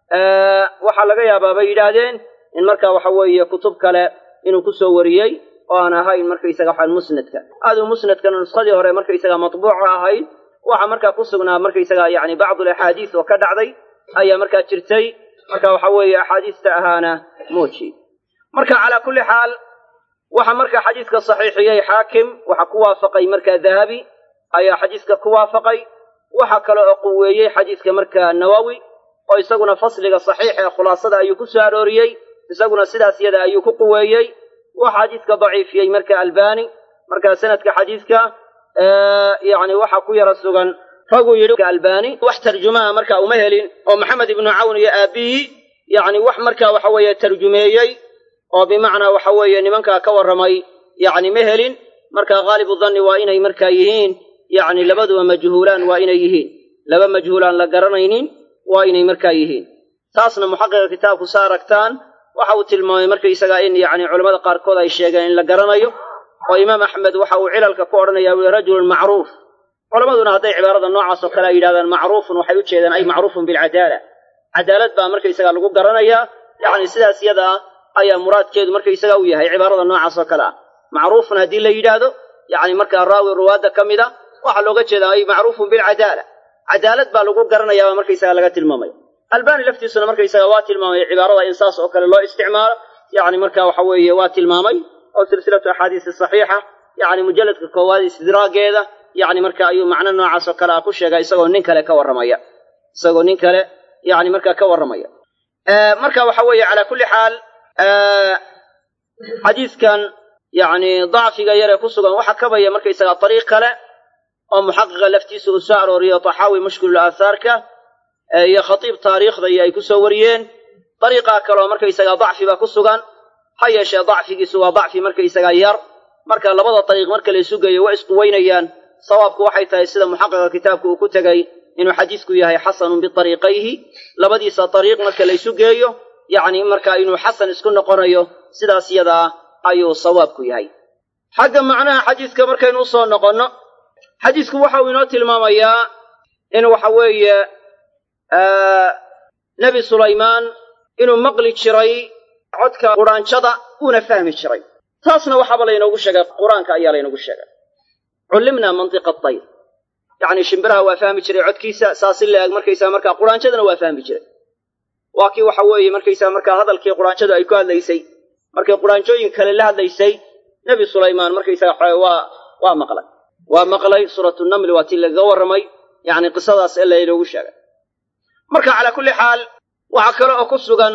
waxaa laga yaabaa bay yidhaahdeen in marka waxa weeye kutub kale inuu ku soo wariyey oo aan ahayn markaysaga waxaan musnadka aduu musnadkana nuskhadii hore markaysaga matbuuca ahayd waxaa markaa ku sugnaa markaysaga yani bacdu alaxaadiis oo ka dhacday ayaa markaa jirtay marka waxa weeye axaadiista ahaana mooji marka calaa kulli xaal waxa markaa xadiiska saxiixiyey xaakim waxa ku waafaqay markaa dahabi ayaa xadiiska ku waafaqay waxa kale oo quweeyey xadiiska markaa nawowi oo isaguna fasliga saxiix ee khulaasada ayuu ku soo arooriyey isaguna sidaas yada ayuu ku quweeyey waa xadiidka daciifiyey marka albani marka sanadka xadiidka yani waxa ku yara sugan raguu yidhi albani wax tarjumaha marka uma helin oo maxamed ibnu cawn iyo aabihii yani wax marka waxa weeye tarjumeeyey oo bimacnaa waxa weeye nimankaa ka warramay yani ma helin marka haalibu danni waa inay markaa yihiin yani labaduba majhuulaan waa inay yihiin laba majhuulaan la garanaynin waa inay markaa yihiin taasna muxaqiqa kitaabku sa aragtaan waxa uu tilmaamay markaysagaa in yani culamada qaarkood ay sheegeen in la garanayo oo imaam axmed waxa uu cilalka ku odhanaya ui rajulun macruuf culammaduna hadday cibaarada noocaas oo kale ay yidhahdaan macruufun waxay u jeedaan ay macruufun bilcadaala cadaalad baa markaysagaa lagu garanayaa yani sidaas yada ah ayaa muraadkeedu markaysaga u yahay cibaarada noocaas oo kale ah macruufun haddii la yidhaahdo yani markaa raawi ruwaadda ka mid a waxaa looga jeedaa ay macruufun bilcadaala cadaalad baa lagu garanayaa baa markaysaga laga tilmaamaya albani laftiisuna markaysaga waa tilmaamay cibaarada in saas oo kale loo isticmaalo yani marka waxa weeye waa tilmaamay oo silsilatu axaadiisi saxiixa yani mujalladka koowaad istidraageeda yani marka ayuu macno noocaas oo kale ah ku sheega isagoo nin kale ka warramaya isagoo nin kale yani markaa ka warramaya marka waxa weeye calaa kulli xaal xadiidkan yani dacfiga yaree ku sugan waxa kabaya markaysaga ariiq kale oo muxaqiqa laftiisa uu soo arooriyo taxaawi mushkilul aathaarka iyo khatiib taariikhda iyo ay ku soo wariyeen dariiqaa kaleoo markaysaga dacfiba ku sugan ha yeeshee dacfigiisu waa dacfi markaysaga yar marka labada dariiq marka la isu geeyo waa isquweynayaan sawaabku waxay tahay sida muxaqiqa kitaabka uu ku tegey inuu xadiisku yahay xasanun biariiqayhi labadiisa dariiq marka la isu geeyo yacni marka inuu xasan isku noqonayo sidaas yadaa ayuu sawaabku yahay xagga macnaha xadiiska markaynu usoo noqonno xadiisku waxa uu inoo tilmaamayaa in waxa weeye nebi sulaymaan inuu maqli jiray codka qudhaanjada uuna fahmi jiray taasna waxaaba laynoogu sheegay qur-aanka ayaa laynoogu sheegay cullimnaa mantiqa dayr yacni shimbiraha waa fahmi jiray codkiisa saasi la eg markaysaa markaa qudhaanjadana waa fahmi jiray waa kii waxa weeye markaysaa markaa hadalkii qudhaanjadu ay ku hadlaysay markay qudhaanjooyin kale la hadlaysay nebi sulaymaan markaysaga xoe waa waa maqlay waa maqlay suuratu namli waa tii lagaga warramay yacni qisadaas ee laynoogu sheegay marka calaa kulli xaal waxaa kale oo ku sugan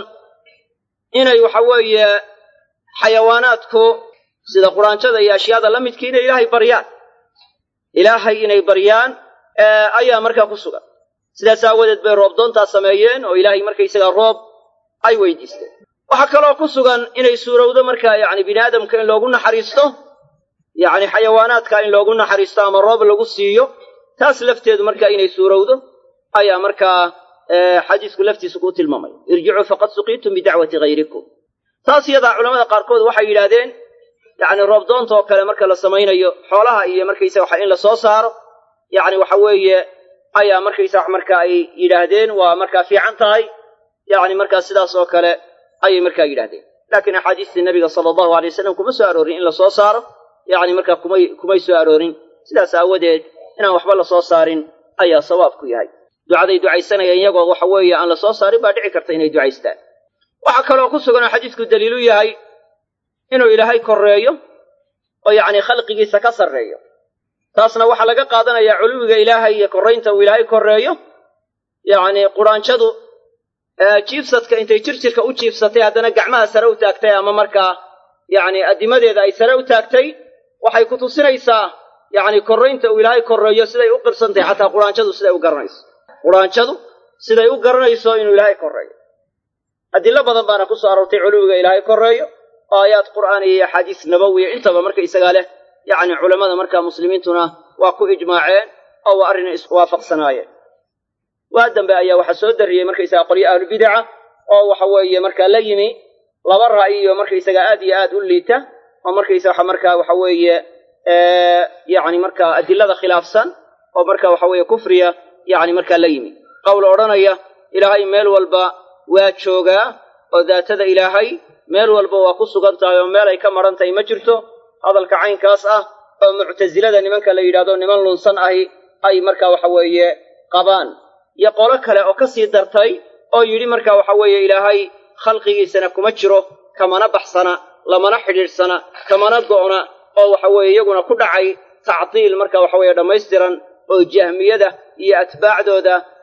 inay waxa weeye xayawaanaadku sida quraanjada iyo ashyaada la midkii inay ilaahay baryaan ilaahay inay baryaan ayaa markaa ku sugan sidaas aawadeed bay roob doontaa sameeyeen oo ilaahay markaysagaa roob ay weydiisteen waxaa kaloo ku sugan inay suurowdo markaa yacni bini aadamka in loogu naxariisto yacni xayawaanaadka in loogu naxariisto ama roob lagu siiyo taas lafteedu markaa inay suurowdo ayaa markaa xadiisku laftiisa kuu tilmaamaya irjicuu faqad suqiitum bidacwati hayrikum taas iyadaa culamada qaarkood waxay yidhaahdeen yacni roobdoonta oo kale marka la samaynayo xoolaha iyo markaysa waxa in la soo saaro yacni waxa weeye ayaa markaysa wax marka ay yidhaahdeen waa markaa fiican tahay yacni markaa sidaas oo kale ayay markaa yidhahdeen laakiin axaadiistii nabiga sala allahu alay wasalam kuma soo aroorin in la soo saaro yacni markaa kumay kumay soo aroorin sidaas aawadeed inaan waxba la soo saarin ayaa sawaabku yahay ducaday ducaysanayaan iyagoo waxa weeye aan la soo saarin baa dhici karta inay ducaystaan waxaa kaloo ku sugan oo xadiisku daliilu yahay inuu ilaahay korreeyo oo yacni khalqigiisa ka sarreeyo taasna waxaa laga qaadanayaa culuwiga ilaahay iyo korraynta uu ilaahay korreeyo yacni quraanjadu jiifsadka intay jirjirka u jiifsatay haddana gacmaha sare u taagtay ama markaa yacni addimadeeda ay sare u taagtay waxay ku tusinaysaa yacni korraynta uu ilaahay korreeyo siday u qirsantahay xataa quraanjadu siday u garanayso quraanjadu siday u garanayso inuu ilaahay korreeyo adillo badan baana ku soo aroortay culuwiga ilaahay korreeyo oo aayaad qur'aaniya iyo axaadiis nabawiya intaba marka isagaa leh yacni culammada markaa muslimiintuna waa ku ijmaaceen oo waa arrin iswaafaqsanaayeen waa dambe ayaa waxaa soo darriyey markaysaga qolyo ahlubidaca oo waxa weeye markaa la yimi laba ra'yiyo markaysaga aad iyo aad u liita oo markaysa waxa markaa waxa weeye yacni markaa adilada khilaafsan oo marka waxa weeye kufriya yacni markaa la yimi qowl odhanaya ilaahay meel walba waa joogaa oo daatada ilaahay meel walba waa ku sugan tahay oo meel ay ka maran tahay ma jirto hadalka caynkaas ah oo muctasilada nimanka la yidhahdo niman lunsan ahi ay marka waxa weeye qabaan iyo qolo kale oo ka sii dartay oo yidhi marka waxa weeye ilaahay khalqigiisana kuma jiro kamana baxsana lamana xidhiidhsana kamana go'na oo waxa weeye iyaguna ku dhacay tactiil marka waxa weeye dhammaystiran oo jahmiyada iyo atbaacdooda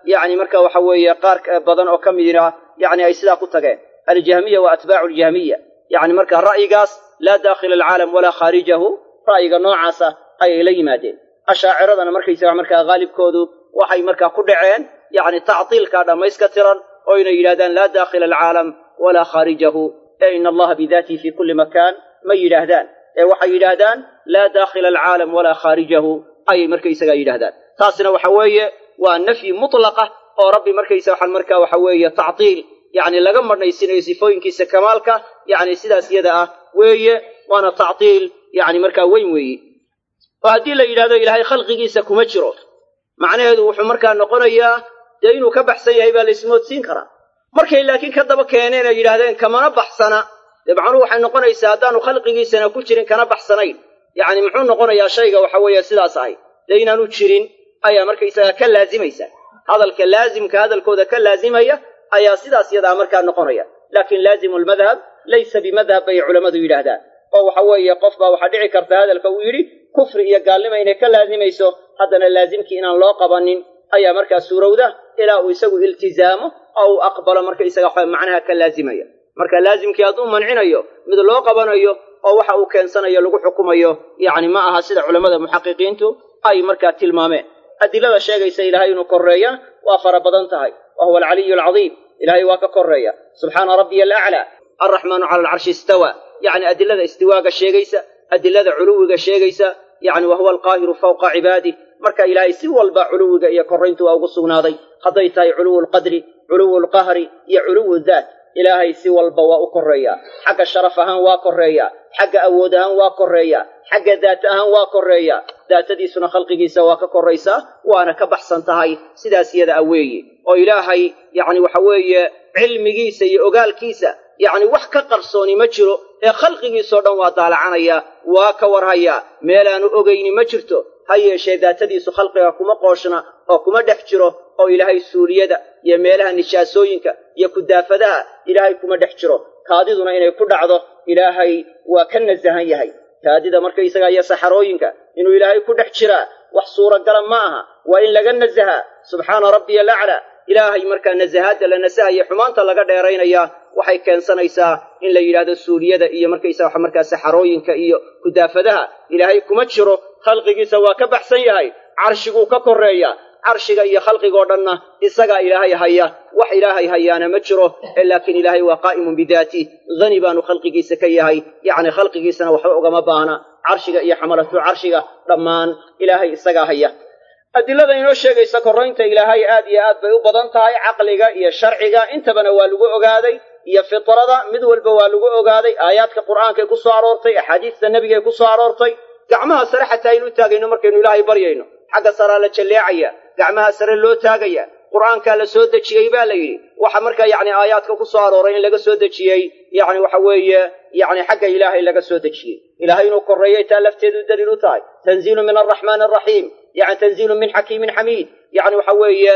yacni marka waxa weeye qaar badan oo ka midina yacni ay sidaa ku tageen aljahmiya wa atbaacu aljahmiya yacni marka ra'yigaas laa daakhila alcaalam walaa khaarijahu ra'yiga noocaasa ayay la yimaadeen ashaaciradana markaysaga markaa haalibkoodu waxay markaa ku dhaceen yacni tactiilkaa dhammayska tiran oo inay yidhahdaan laa daakhila alcaalam walaa khaarijahu ee ina allaha bidaatihi fii kulli makaan ma yidhaahdaan ee waxay yidhaahdaan laa daakhila alcaalam walaa khaarijahu ayay markaysagaa yidhahdaan taasina waxa weeye waa nafyi mutlaqa oo rabbi markaysa waxaan markaa waxa weeye tactiil yacni laga madhnaysinayo sifooyinkiisa kamaalka yacni sidaas iyada ah weeye waana tactiil yacni markaa weyn weeye oo haddii la yidhahdo ilaahay khalqigiisa kuma jiro macnaheedu wuxuu markaa noqonayaa dee inuu ka baxsan yahay baa la ismoodsiin karaa markay laakiin ka daba keeneen ay yidhahdeen kamana baxsana dee macnuhu waxay noqonaysaa haddaanu khalqigiisana ku jirin kana baxsanayn yacni muxuu noqonayaa shayga waxa weeye sidaas ahay dee inaanu jirin ayaa markaysaga ka laazimaysa hadalka laazimka hadalkooda ka laazimaya ayaa sidaas yadaa markaa noqonaya laakiin laazimu lmadhab laysa bimadhab bay culammadu yidhaahdaan oo waxa weeye qof baa waxaa dhici karta hadalka uu yidhi kufri iyo gaalnima inay ka laazimayso haddana laazimkii inaan loo qabanin ayaa markaa suurowda ilaa uu isagu iltizaamo oo uu aqbalo markaysaga waxa macnaha ka laazimaya marka laazimkii hadduu mancinayo mid loo qabanayo oo waxa uu keensanayo lagu xukumayo yacni ma aha sida culammada muxaqiqiintu ay markaa tilmaameen adilada sheegaysa ilaahay inuu korreeya waa fara badan tahay wa huwa alcaliyu alcadiim ilaahay waa ka korreeya subxaana rabbiya alaclaa alraxmaanu cala alcarshi istawa yacni adilada istiwaaga sheegaysa adilada culuwiga sheegaysa yacni wa huwa alqaahiru fawqa cibaadih marka ilaahay si walba culuwiga iyo korrayntu waa ugu sugnaaday hadday tahay culuwu lqadri culuwu lqahri iyo culuwu daat ilaahay si walba waa u korreeyaa xagga sharaf ahaan waa korreeyaa xagga awood ahaan waa korreeyaa xagga daat ahaan waa korreeyaa daatadiisuna khalqigiisa waa ka korraysaa waana ka baxsan tahay sidaas iyada a weeye oo ilaahay yacni waxa weeye cilmigiisa iyo ogaalkiisa yacni wax ka qarsooni ma jiro ee khalqigiisoo dhan waa daalacanaya waa ka warhayaa meelaanu ogayni ma jirto ha yeeshee daatadiisu khalqiga kuma qooshna oo kuma dhex jiro oo ilaahay suuliyada iyo meelaha nijaasooyinka iyo kudaafadaha ilaahay kuma dhex jiro kaadiduna inay ku dhacdo ilaahay waa ka nasahan yahay kaadida markaysaga iyo saxarooyinka inuu ilaahay ku dhex jiraa wax suuragala ma aha waa in laga nasahaa subxaana rabbiya alaclaa ilaahay markaa nasahaadda la nasahaya xumaanta laga dheeraynaya waxay keensanaysaa in la yidhaahdo suuliyada iyo markaysaga wax markaa saxarooyinka iyo kudaafadaha ilaahay kuma jiro khalqigiisa waa ka baxsan yahay carshiguu ka korreeya carshiga iyo khalqigoo dhanna isagaa ilaahay haya wax ilaahay hayaana ma jiro ee laakiin ilaahay waa qaa'imun bidaatih hani baanu khalqigiisa ka yahay yacni khalqigiisana waxba ugama baahna carshiga iyo xamalatu carshiga dhammaan ilaahay isagaa haya adilada inoo sheegaysa korraynta ilaahay aad iyo aad bay u badan tahay caqliga iyo sharciga intabana waa lagu ogaaday iyo fitrada mid walba waa lagu ogaaday aayaadka qur'aankay ku soo aroortay axaadiista nebigay ku soo aroortay gacmaha sare xataa aynu u taagayno markaynu ilaahay baryayno xagga saraa la jalleecaya gacmaha sare loo taagaya qur'aankaa la soo dejiyey baa la yidhi waxa markaa yacni aayaadka ku soo arooray in laga soo dejiyey yacni waxa weeye yacni xagga ilaahay laga soo dejiyey ilaahay inuu korreeyay taa lafteedu daliil u tahay tanziilu min alraxmaani araxiim yani tanziilu min xakiimin xamiid yani waxa weeye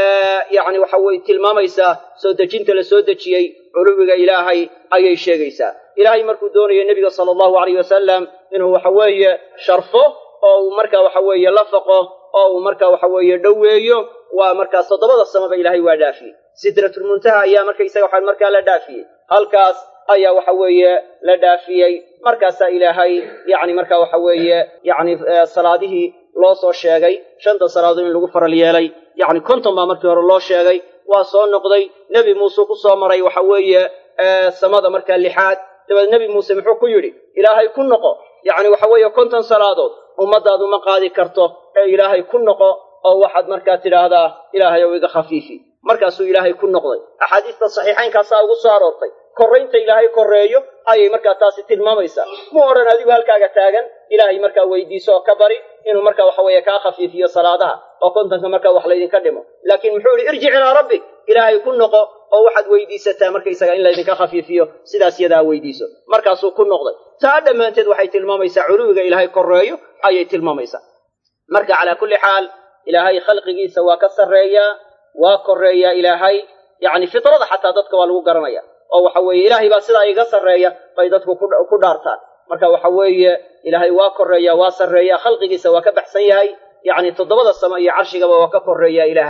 yani waxa weye tilmaamaysaa soo dejinta la soo dejiyey culuwiga ilaahay ayay sheegaysaa ilaahay markuu doonayo nebiga sala allahu alayh wasalam inuu waxa weeye sharfo oo uu marka waxa weeye la faqo oo uu marka waxa weeye dhoweeyo waa markaas toddobada samaba ilaahay waa dhaafiyey sidratulmuntaha ayaa markaysaga waxa markaa la dhaafiyey halkaas ayaa waxa weeye la dhaafiyey markaasaa ilaahay yacni marka waxa weeye yacni salaadihii loo soo sheegay shanta salaadood in lagu faral yeelay yacni konton baa markii hore loo sheegay waa soo noqday nebi muuse ku soo maray waxa weeye samada markaa lixaad dabeed nebi muuse muxuu ku yidhi ilaahay ku noqo yacni waxa weeye konton salaadood ummaddaadu ma qaadi karto ee ilaahay ku noqo oo waxaad markaa tidhaahdaa ilaahay ow iga khafiifi markaasuu ilaahay ku noqday axaadiista saxiixaynkaasaa ugu soo aroortay korraynta ilaahay korreeyo ayay markaa taasi tilmaamaysaa mu odhan adigu halkaaga taagan ilaahay markaa weydiiso oo ka bari inuu markaa waxa weeye kaa khafiifiyo salaadaha oo kontonka markaa wax laydinka dhimo laakiin muxuu yihi irjic ilaa rabbik ilaahay ku noqo oo waxaad weydiisataa markaysaga in laydinka khafiifiyo sidaas yadaa weydiiso markaasuu ku noqday taa dhammaanteed waxay tilmaamaysaa culuwiga ilaahay korreeyo ayay tilmaamaysaa marka calaa kulli xaal ilaahay khalqigiisa waa ka sarreeyaa waa korreeyaa ilaahay yacni fitrada xataa dadka waa lagu garanaya oo waxa weeye ilaahay baa sidaa iga sarreeya bay dadku ku dhaartaan marka waxa weeye ilaahay waa korreeya waa sarreeya khalqigiisa waa ka baxsan yahay yacni toddobada samo iyo carshigaba waa ka korreeya ilaahay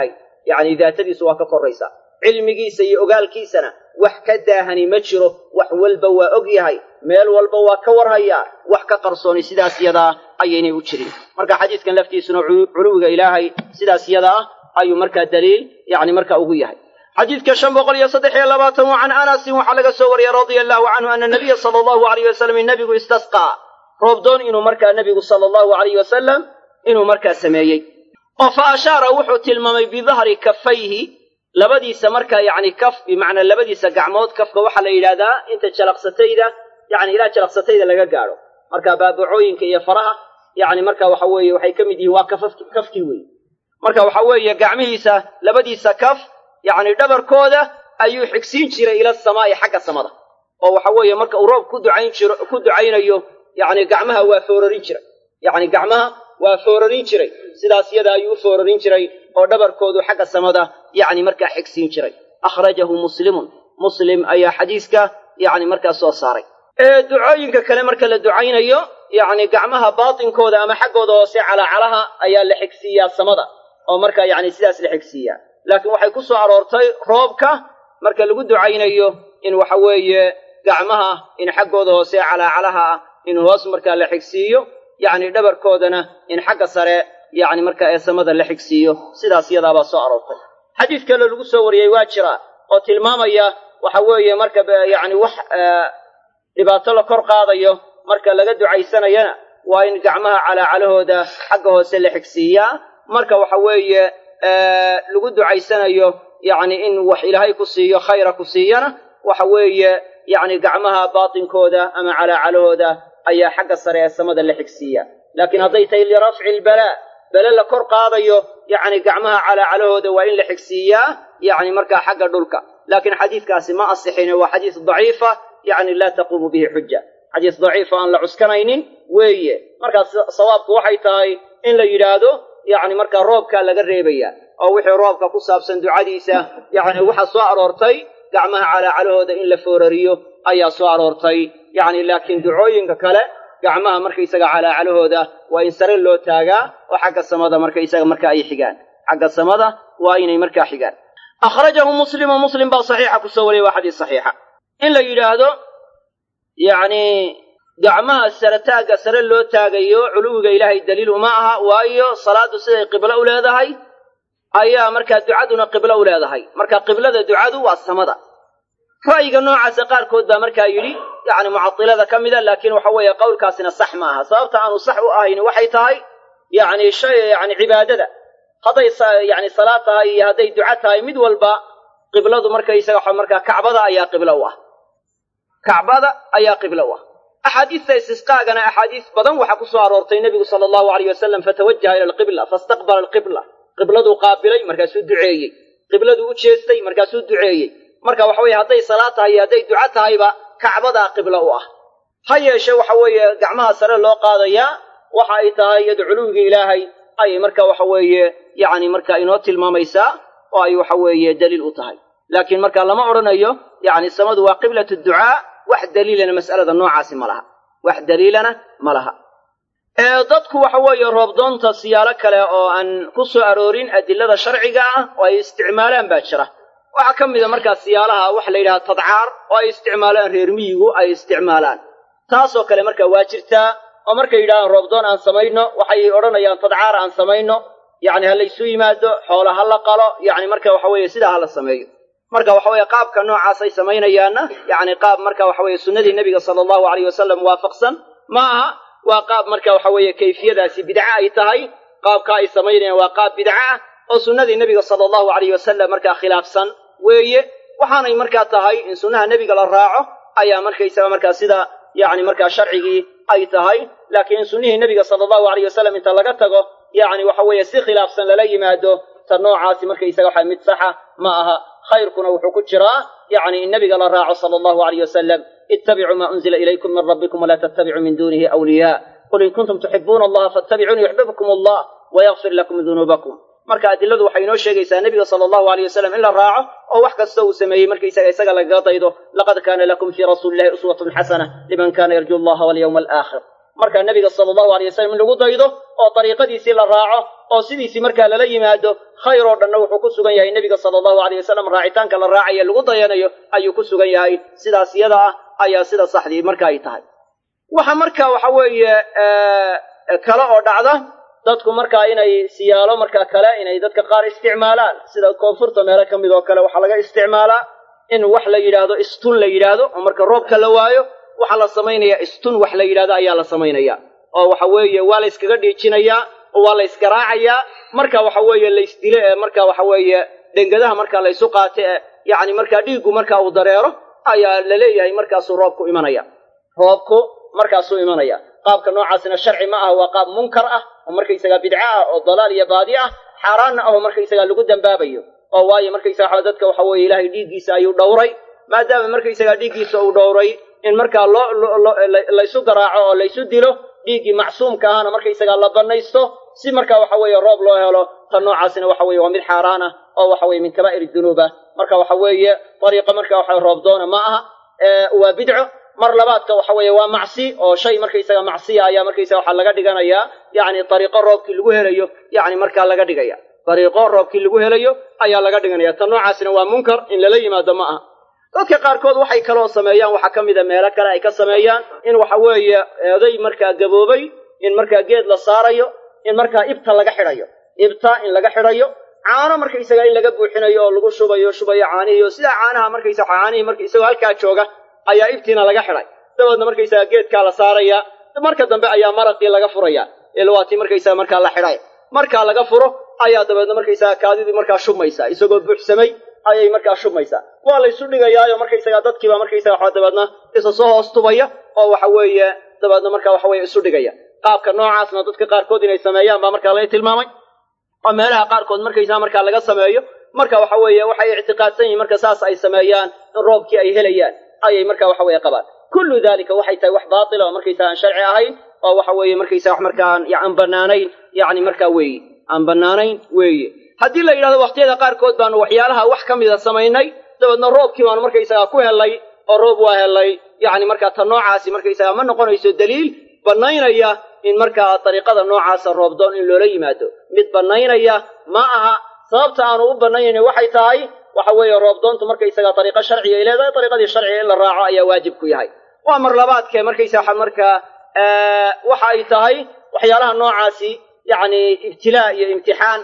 yacni daatadiisu waa ka korraysaa cilmigiisa iyo ogaalkiisana wax ka daahani ma jiro wax walba waa og yahay meel walba waa ka warhayaa wax ka qarsooni sidaas yadaa ayaynay u jirin marka xadiiskan laftiisuna culuwiga ilaahay sidaas yada ah ayuu markaa daliil yacni marka ugu yahay xadiidka shan boqol iyo saddex iyo labaatan wa can anasin waxaa laga soo wariyey radia allahu canhu ana nabiya sala allahu alayh wasalam nebigu istasqaa roobdoon inuu markaa nebigu sala allahu alayh wasalam inuu markaa sameeyey oo fa ashaara wuxuu tilmaamay bidahri kafayhi labadiisa markaa yacni kaf bimacnaa labadiisa gacmood kafka waxaa la yidhahdaa inta jalaqsatayda yacni ilaa jalaqsatayda laga gaadho marka baabacooyinka iyo faraha yacni marka waxa weeye waxay ka mid yihiin waa kafaf kafkii wey marka waxa weeye gacmihiisa labadiisa kaf yacni dhabarkooda ayuu xigsiin jiray ila samaa'i xagga samada oo waxa weeye marka uu roob ku ducayn jiro ku ducaynayo yacni gacmaha waa foorarin jiray yacni gacmaha waa foorarin jiray sidaas yada ayuu u foorarin jiray oo dhabarkoodu xagga samada yacni markaa xigsiin jiray akhrajahu muslimun muslim ayaa xadiiska yacni markaa soo saaray ee ducooyinka kale marka la ducaynayo yacni gacmaha baatinkooda ama xaggooda hoose calaacalaha ayaa la xigsiiyaa samada oo marka yacni sidaas la xigsiiyaa laakiin waxay ku soo aroortay roobka marka lagu ducaynayo in waxa weeye gacmaha in xaggooda hoose calaacalaha ah in hoos markaa la xigsiiyo yacni dhabarkoodana in xagga sare yacni markaa ee samada la xigsiiyo sidaas yadaabaa soo aroortay xadiis kale lagu soo wariyey waa jira oo tilmaamaya waxa weeye marka yacni wax dhibaato la kor qaadayo marka laga ducaysanayana waa in gacmaha calaacalahooda xagga hoose la xigsiiyaa marka waxa weeye lagu ducaysanayo yacni in wax ilaahay ku siiyo khayra ku siiyana waxa weeye yacni gacmaha baatinkooda ama calaacalahooda ayaa xagga sare ee samada la xigsiiya laakiin hadday tahay lirafci ilbalaa bele la kor qaadayo yacni gacmaha calaacalahooda waa in la xigsiiyaa yacni markaa xagga dhulka laakiin xadiidkaasi ma asixine waa xadiis daciifa yacni laa taquumu bihi xuja xadiis daciifa aan la cuskanaynin weeye markaas sawaabku waxay tahay in la yidhaahdo yacni markaa roobkaa laga reebaya oo wixii roobka ku saabsan ducadiisa yacni waxaa soo aroortay gacmaha calaacalahooda in la foorariyo ayaa soo aroortay yacni laakiin ducooyinka kale gacmaha markaysaga calaacalahooda waa in sare loo taagaa oo xagga samada markaysaga marka ay xigaan xagga samada waa inay markaa xigaan akhrajahu muslimu muslim baa saxiixa kusoo wariyay waa xadiis saxiixa in la yidhaahdo yacni gacmaha sare taagga sare loo taagayo culuwiga ilaahay daliil uma aha waayo salaaddu siday qiblo u leedahay ayaa markaa ducaduna qiblo u leedahay marka qiblada ducadu waa samada ra'yiga noocaasa qaarkood baa markaa yidhi yacni mucadilada ka mida laakiin waxa weeye qowlkaasina sax ma aha sababta aanu sax u ahayn waxay tahay yacni shay yacni cibaadada hadday yacni salaad tahay iyo hadday duco tahay mid walba qibladu markaysaga waxa markaa kacbada ayaa qiblo u ah kacbada ayaa qiblo u ah axaadiista istisqaagana axaadiis badan waxaa ku soo aroortay nebigu sala allahu alayh wasalam fatawajaha ila alqibla faistaqbala alqibla qibladuu qaabilay markaasuu duceeyey qibladuu u jeestay markaasuu duceeyey marka waxa weeye hadday salaad tahay iyo hadday duco tahayba kacbadaa qiblo u ah ha yeeshe waxa weeye gacmaha sare loo qaadayaa waxa ay tahay iyado culuwigii ilaahay ayay marka waxa weeye yacni marka inoo tilmaamaysaa oo ay waxa weeye daliil u tahay laakiin marka lama odhanayo yacni samadu waa qiblatu ducaa wax daliilana mas'alada noocaasi ma laha wax daliilana ma laha dadku waxa weeye roobdoonta siyaalo kale oo aan ku soo aroorin adilada sharciga ah oo ay isticmaalaan baa jira waxaa ka mida markaa siyaalaha waxa la yidhaha tadcaar oo ay isticmaalaan reer miyigu ay isticmaalaan taasoo kale marka waa jirtaa oo markay yidhahdaan roobdoon aan samayno waxay odhanayaan tadcaar aan samayno yacni ha laysu yimaado xoola ha la qalo yacni marka waxa weeye sidaa ha la sameeyo marka waxa weeye qaabka noocaasay samaynayaanna yacni qaab marka waxa weeye sunnadii nebiga sala allahu alayh wasalam waafaqsan ma aha waa qaab marka waxa weeye kayfiyadaasi bidco ay tahay qaabka ay samaynayaan waa qaab bidco ah oo sunnadii nebiga sala allahu alayh wasalam markaa khilaafsan weeye waxaanay markaa tahay in sunnaha nebiga la raaco ayaa markaysaga markaa sida yacni markaa sharcigii ay tahay laakiin in sunnihii nebiga sala allahu alayh wasalam inta laga tago yacni waxa weeye si khilaafsan lala yimaado ta noocaasi markaysaga waxa mid saxa ma aha khayrkuna wuxuu ku jiraa yacni in nebiga la raaco sala allahu alayh wasalam ittabicuu maa unzila ilaykum min rabbikum walaa tattabicuu min duunihi awliyaa qul in kuntum tuxibuuna allaha fattabicuuni yuxbibkum allah wayakfir lakum dunuubakum marka adiladu waxay inoo sheegaysaa nebiga sala allahu alayh wasalam in la raaco oo wax kasta uu sameeyey markaysaga isaga lagaga daydo laqad kaana lakum fii rasuuli illahi uswatun xasana liman kana yarju allaha walyawma alaakhir markaa nebiga sala allahu alay wasalam in lagu daydo oo dariiqadiisii la raaco oo sidiisii markaa lala yimaado khayr oo dhanna wuxuu ku sugan yahay nebiga sala allahu aleyh wasalam raacitaanka la raacaye lagu dayanayo ayuu ku sugan yahay sidaas iyada ah ayaa sida saxdii marka ay tahay waxa marka waxa weeye kale oo dhacda dadku markaa inay siyaalo markaa kale inay dadka qaar isticmaalaan sida koonfurta meelo ka mid oo kale waxaa laga isticmaalaa in wax la yidhaahdo istun la yidhaahdo oo marka roobka la waayo waxaa la samaynayaa istun wax la yidhahdo ayaa la samaynaya oo waxa weeye waa la yskaga dhiijinayaa oo waa la ysgaraacayaa marka waxa weeye laysdile ee marka waxa weeye dhengadaha marka laysu qaate ee yacni markaa dhiiggu marka uu dareero ayaa la leeyahay markaasuu roobku imanaya roobku markaasuu imanaya qaabka noocaasina sharci ma aha waa qaab munkar ah oo markaysagaa bidco ah oo dalaal iyo baadi ah xaaraanna ah oo markaysagaa lagu dambaabayo oo waayo markaysaga waxa dadka waxa weeye ilaahay dhiiggiisa ayuu dhowray maadaama markaysagaa dhiiggiisa uu dhowray in markaa loo laysu garaaco oo laysu dilo dhiiggii macsuumka ahana markaysagaa la banaysto si marka waxa weeye roob loo helo tan noocaasina waxa weye waa mid xaaraan ah oo waxa weye min kabaa'ir dunuub ah marka waxa weeye dariiqa marka waxa roob doona ma aha waa bidco mar labaadka waxa weeye waa macsi oo shay markaysaga macsiya ayaa markaysaga waxaa laga dhiganayaa yacni dariiqo roobkii lagu helayo yacni markaa laga dhigaya dariiqo roobkii lagu helayo ayaa laga dhiganaya tan noocaasina waa munkar in lala yimaado ma aha dadka qaarkood waxay kaloo sameeyaan waxaa ka mida meelo kale ay ka sameeyaan in waxa weeye eeday markaa gaboobay in markaa geed la saarayo in markaa ibta laga xidhayo ibta in laga xidhayo caano markaysaga in laga buuxinayo oo lagu shubayo shubayo caanihiio sidaa caanaha markaysa caanihii marka isagoo halkaa jooga ayaa ibtiina laga xidhay dabeedna markaysaga geedkaa la saaraya marka dambe ayaa maraqii laga furaya ilwaatii markaysaga markaa la xidhay markaa laga furo ayaa dabeedna markaysaga kaadidii markaa shubmaysaa isagoo buuxsamay ayay markaa shubmaysaa waa laysu dhigayaayo markaysaga dadkiiba markaysaga waxa dabeedna isa soo hoos tubaya oo waxa weeye dabeedna markaa waxa weye isu dhigaya qaabka noocaasna dadka qaarkood inay sameeyaan baa markaa laga tilmaamay oo meelaha qaarkood markaysaa markaa laga sameeyo marka waxa weeye waxay ictiqaadsan yihiin marka saas ay sameeyaan in roobkii ay helayaan ayay marka waxa weye qabaan kullu dalika waxay tahay wax baatila oo markaysaa aan sharci ahayn oo waxa weeye markaysaa wax markaa aan banaanayn yacni markaa weeye aan banaanayn weeye haddii la yidhahdo waqtiyada qaarkood baanu waxyaalaha wax ka mida samaynay dabeedna roobkii baanu markaysagaa ku helay oo roob waa helay yacni markaa ta noocaasi markaysagaa ma noqonayso daliil bannaynaya in markaa dariiqada noocaasa roobdoon in loola yimaado mid bannaynaya ma aha sababta aanu u bannaynayna waxay tahay waxa weeye roobdoontu markaysagaa dariiqo sharciga ay leedahay dariiqadii sharciga in la raaco ayaa waajib ku yahay waa mar labaadkee markaysa waxa markaa waxa ay tahay waxyaalaha noocaasi yacni ibtilaa iyo imtixaan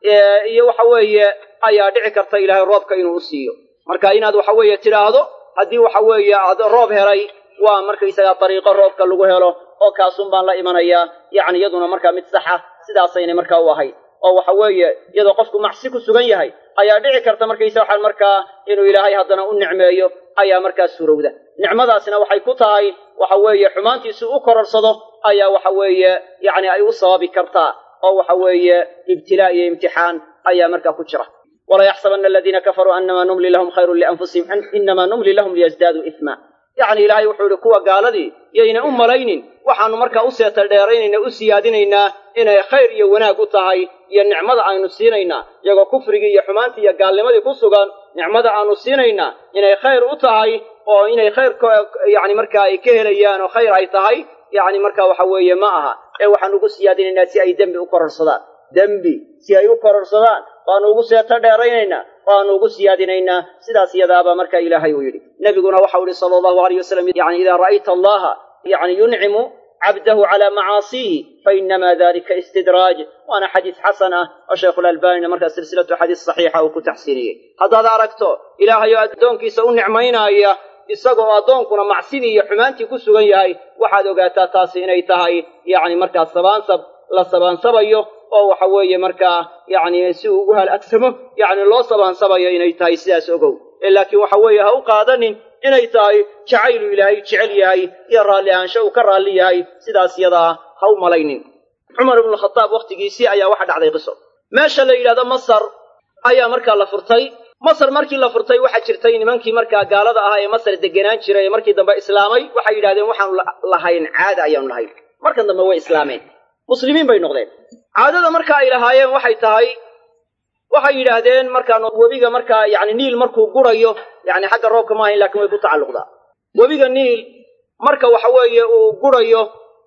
iyo waxa weeye ayaa dhici karta ilaahay roobka inuu u siiyo marka inaad waxa weeye tidhaahdo haddii waxa weeye aad roob helay waa markaysagaa dariiqo roobka lagu helo oo kaasun baan la imanayaa yacni iyaduna markaa mid saxa sidaasaynay markaa u ahayd oo waxa weeye iyadoo qofku macsi ku sugan yahay ayaa dhici karta markaysa waxaan markaa inuu ilaahay haddana u nicmeeyo ayaa markaa suurowda nicmadaasina waxay ku tahay waxa weeye xumaantiisu u kororsado ayaa waxa weeye yacni ay u sababi kartaa oo waxa weeye ibtilaa iyo imtixaan ayaa markaa ku jira walaa yaxsabana aladiina kafaruu anamaa numli lahum khayrun lianfusihim inamaa numli lahum liyasdaaduu isma yacni ilaahay wuxuu yihi kuwa gaaladii yayna u malaynin waxaanu markaa u seeta dheeraynayna u siyaadinaynaa inay khayr iyo wanaag u tahay iyo nicmada aynu siinaynaa iyagoo kufrigii iyo xumaantii iyo gaalnimadii ku sugan nicmada aanu siinaynaa inay khayr u tahay oo inay khayr yani markaa ay ka helayaan oo khayr ay tahay yacni markaa waxa weeye ma aha ee waxaanu ugu siyaadinaynaa si ay dembi u kororsadaan dembi si ay u kororsadaan baanu ugu seeto dheeraynaynaa waanu ugu siyaadinaynaa sidaas iyadaabaa marka ilaahay uu yidhi nebiguna waxau yihi sala allahu alayh wasalam yani idaa ra'ayta allaha yani yuncimu cabdahu calaa macaasiihi fainama dalika istidraaj waana xadiis xasan ah oo shaykhulalbanina markaa silsilatu xadiis saxiixa uu ku taxsiiniyey haddaad aragto ilaahay oo addoonkiisa u nicmaynaaya isagoo addoonkuna macsidii iyo xumaantii ku sugan yahay waxaad ogaataa taasi inay tahay yacni markaa sabaansab la sabaansabayo oo waxa weeye markaa yacni si uu ugu halagsamo yacni loo sabaansabayo inay tahay sidaas ogow ee laakiin waxa weeye ha u qaadanin inay tahay jacaylu ilaahay jecel yahay iyo raalli ahaansho uu ka raalli yahay sidaas yadaa ha u malaynin cumar ibnu khataab wakhtigiisii ayaa waxa dhacday qiso meesha la yidhahdo masar ayaa markaa la furtay masar markii la furtay waxaa jirtay nimankii markaa gaalada ahaa ee masar degenaan jiray ee markii dambe islaamay waxay yidhahdeen waxaanu lahayn caada ayaanu lahayn markan dambe way islaameen muslimiin bay noqdeen caadada marka ay lahaayeen waxay tahay waxay yidhaahdeen markaan webiga markaa yani niil markuu gurayo yani xagga roobka ma ahayn lakin way ku tacalluqdaa webiga niil marka waxa weeye uu gurayo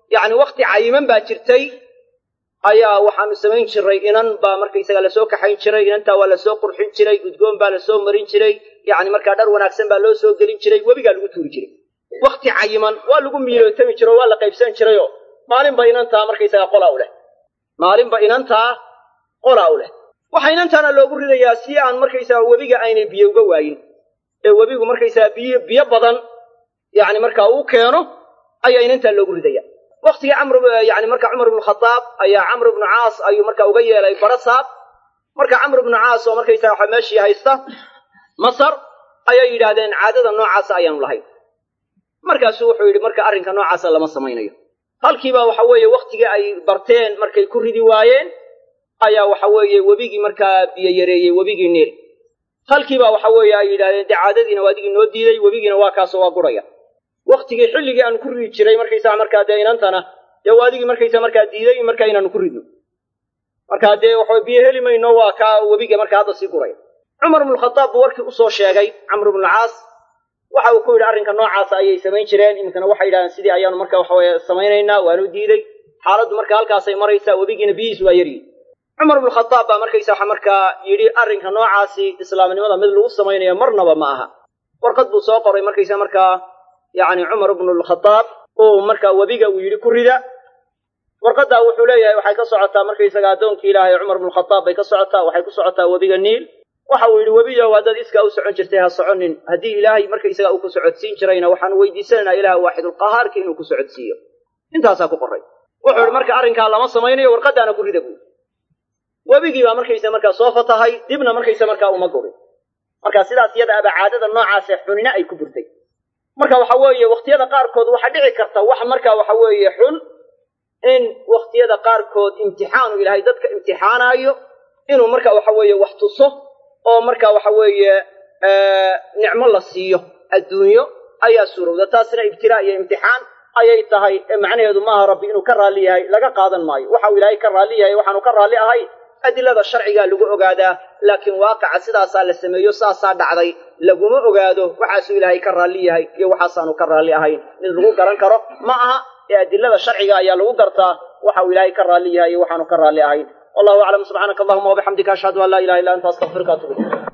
yacni wakti cayiman baa jirtay ayaa waxaanu samayn jiray inan baa markaysaga lasoo kaxayn jiray inantaa waa lasoo qurxin jiray udgoon baa lasoo marin jiray yacni markaa dhar wanaagsan baa loo soo gelin jiray webigaa lagu tuuri jiray wakti cayiman waa lagu miilootami jiro waa la qaybsan jirayoo maalinba inantaa markaysaga qolaa u leh maalinba inantaa qolaa u leh waxaa inantaana loogu ridayaa si aan markaysaga webiga aynay biyo uga waayin ee webigu markaysaga biyo biyo badan yacni markaa uu keeno ayaa inantaa loogu ridaya waktigii camr yani marka cumar ibnu khadaab ayaa camr ibnu caas ayuu marka uga yeelay barasaab marka camr ibnu caas oo markaysaga waxa meeshii haysta masar ayay yidhaahdeen caadada noocaasa ayaanu lahayn markaasuu wuxuu yidhi marka arrinka noocaasa lama samaynayo halkiiba waxa weeye waktigii ay barteen markay ku ridi waayeen ayaa waxa weeye webigii markaa biyo yareeyey webigii niil halkiiba waxa weeye ay yidhahdeen dee caadadiina waa adigii noo diiday webigiina waa kaasoo waa guraya waktigii xilligii aan ku ridi jiray markaysaa markaa dee inantana dee waa adigii markaysaa markaa diiday markaa inaanu ku ridno markaa dee waxa biyo heli mayno waa kaa webiga markaa hadda sii guraya cumar ibnukhadaab buu warkii usoo sheegay camr ibnucaas waxa uu ku yidhi arrinka noocaasa ayay samayn jireen iminkana waxay yidhahdeen sidii ayaanu marka waxaweye samaynaynaa waanu diiday xaaladdu marka halkaasay maraysaa webigiina biyihiisu waa yaryihin cumar ibnukhadaab baa markaysa waxa markaa yidhi arrinka noocaasi islaamnimada mid lagu samaynayo marnaba ma aha warqad buu soo qoray markaysa markaa yacni cumar ibnulkhadaab uu markaa webiga uu yidhi ku rida warqaddaa wuxuu leeyahay waxay ka socotaa markaysaga addoonkii ilaahay cumar ibnukhadaab bay ka socotaa waxay ku socotaa webiga niil waxa uu yidhi webiyow haddaad iskaa u socon jirtay ha soconin haddii ilaahay markaysaga uu ku socodsiin jirayna waxaanu weydiisanaynaa ilaah waaxidulqahaarki inuu ku socodsiiyo intaasaa ku qoray wuxuu yidhi marka arrinkaa lama samaynayo warqaddaana ku rida buui webigii baa markaysa markaa soo fatahay dibna markaysa markaa uma gurin marka sidaas iyada aba caadada noocaase xunina ay ku burtay marka waxa weeye wakhtiyada qaarkood waxaa dhici karta wax marka waxa weeye xun in wakhtiyada qaarkood imtixaanu ilaahay dadka imtixaanaayo inuu marka waxa weeye wax tuso oo marka waxa weeye nicmo la siiyo adduunyo ayaa suurowda taasina ibtilaa iyo imtixaan ayay tahay ee macnaheedu maaha rabbi inuu ka raalli yahay laga qaadan maayo waxau ilaahay ka raalli yahay waxaanu ka raalli ahay adilada sharcigaa lagu ogaadaa laakiin waaqaca sidaasaa la sameeyo saasaa dhacday laguma ogaado waxaasuu ilaahay ka raalli yahay iyo waxaasaanu ka raalli ahayn mid lagu garan karo ma aha ee adilada sharciga ayaa lagu gartaa waxau ilaahay ka raalli yahay iyo waxaanu ka raalli ahayn wallahu aclam subxaanaka allahuma wabixamdika ashhadu an laa ilaha illa anta astaqfiruka atubu ilayk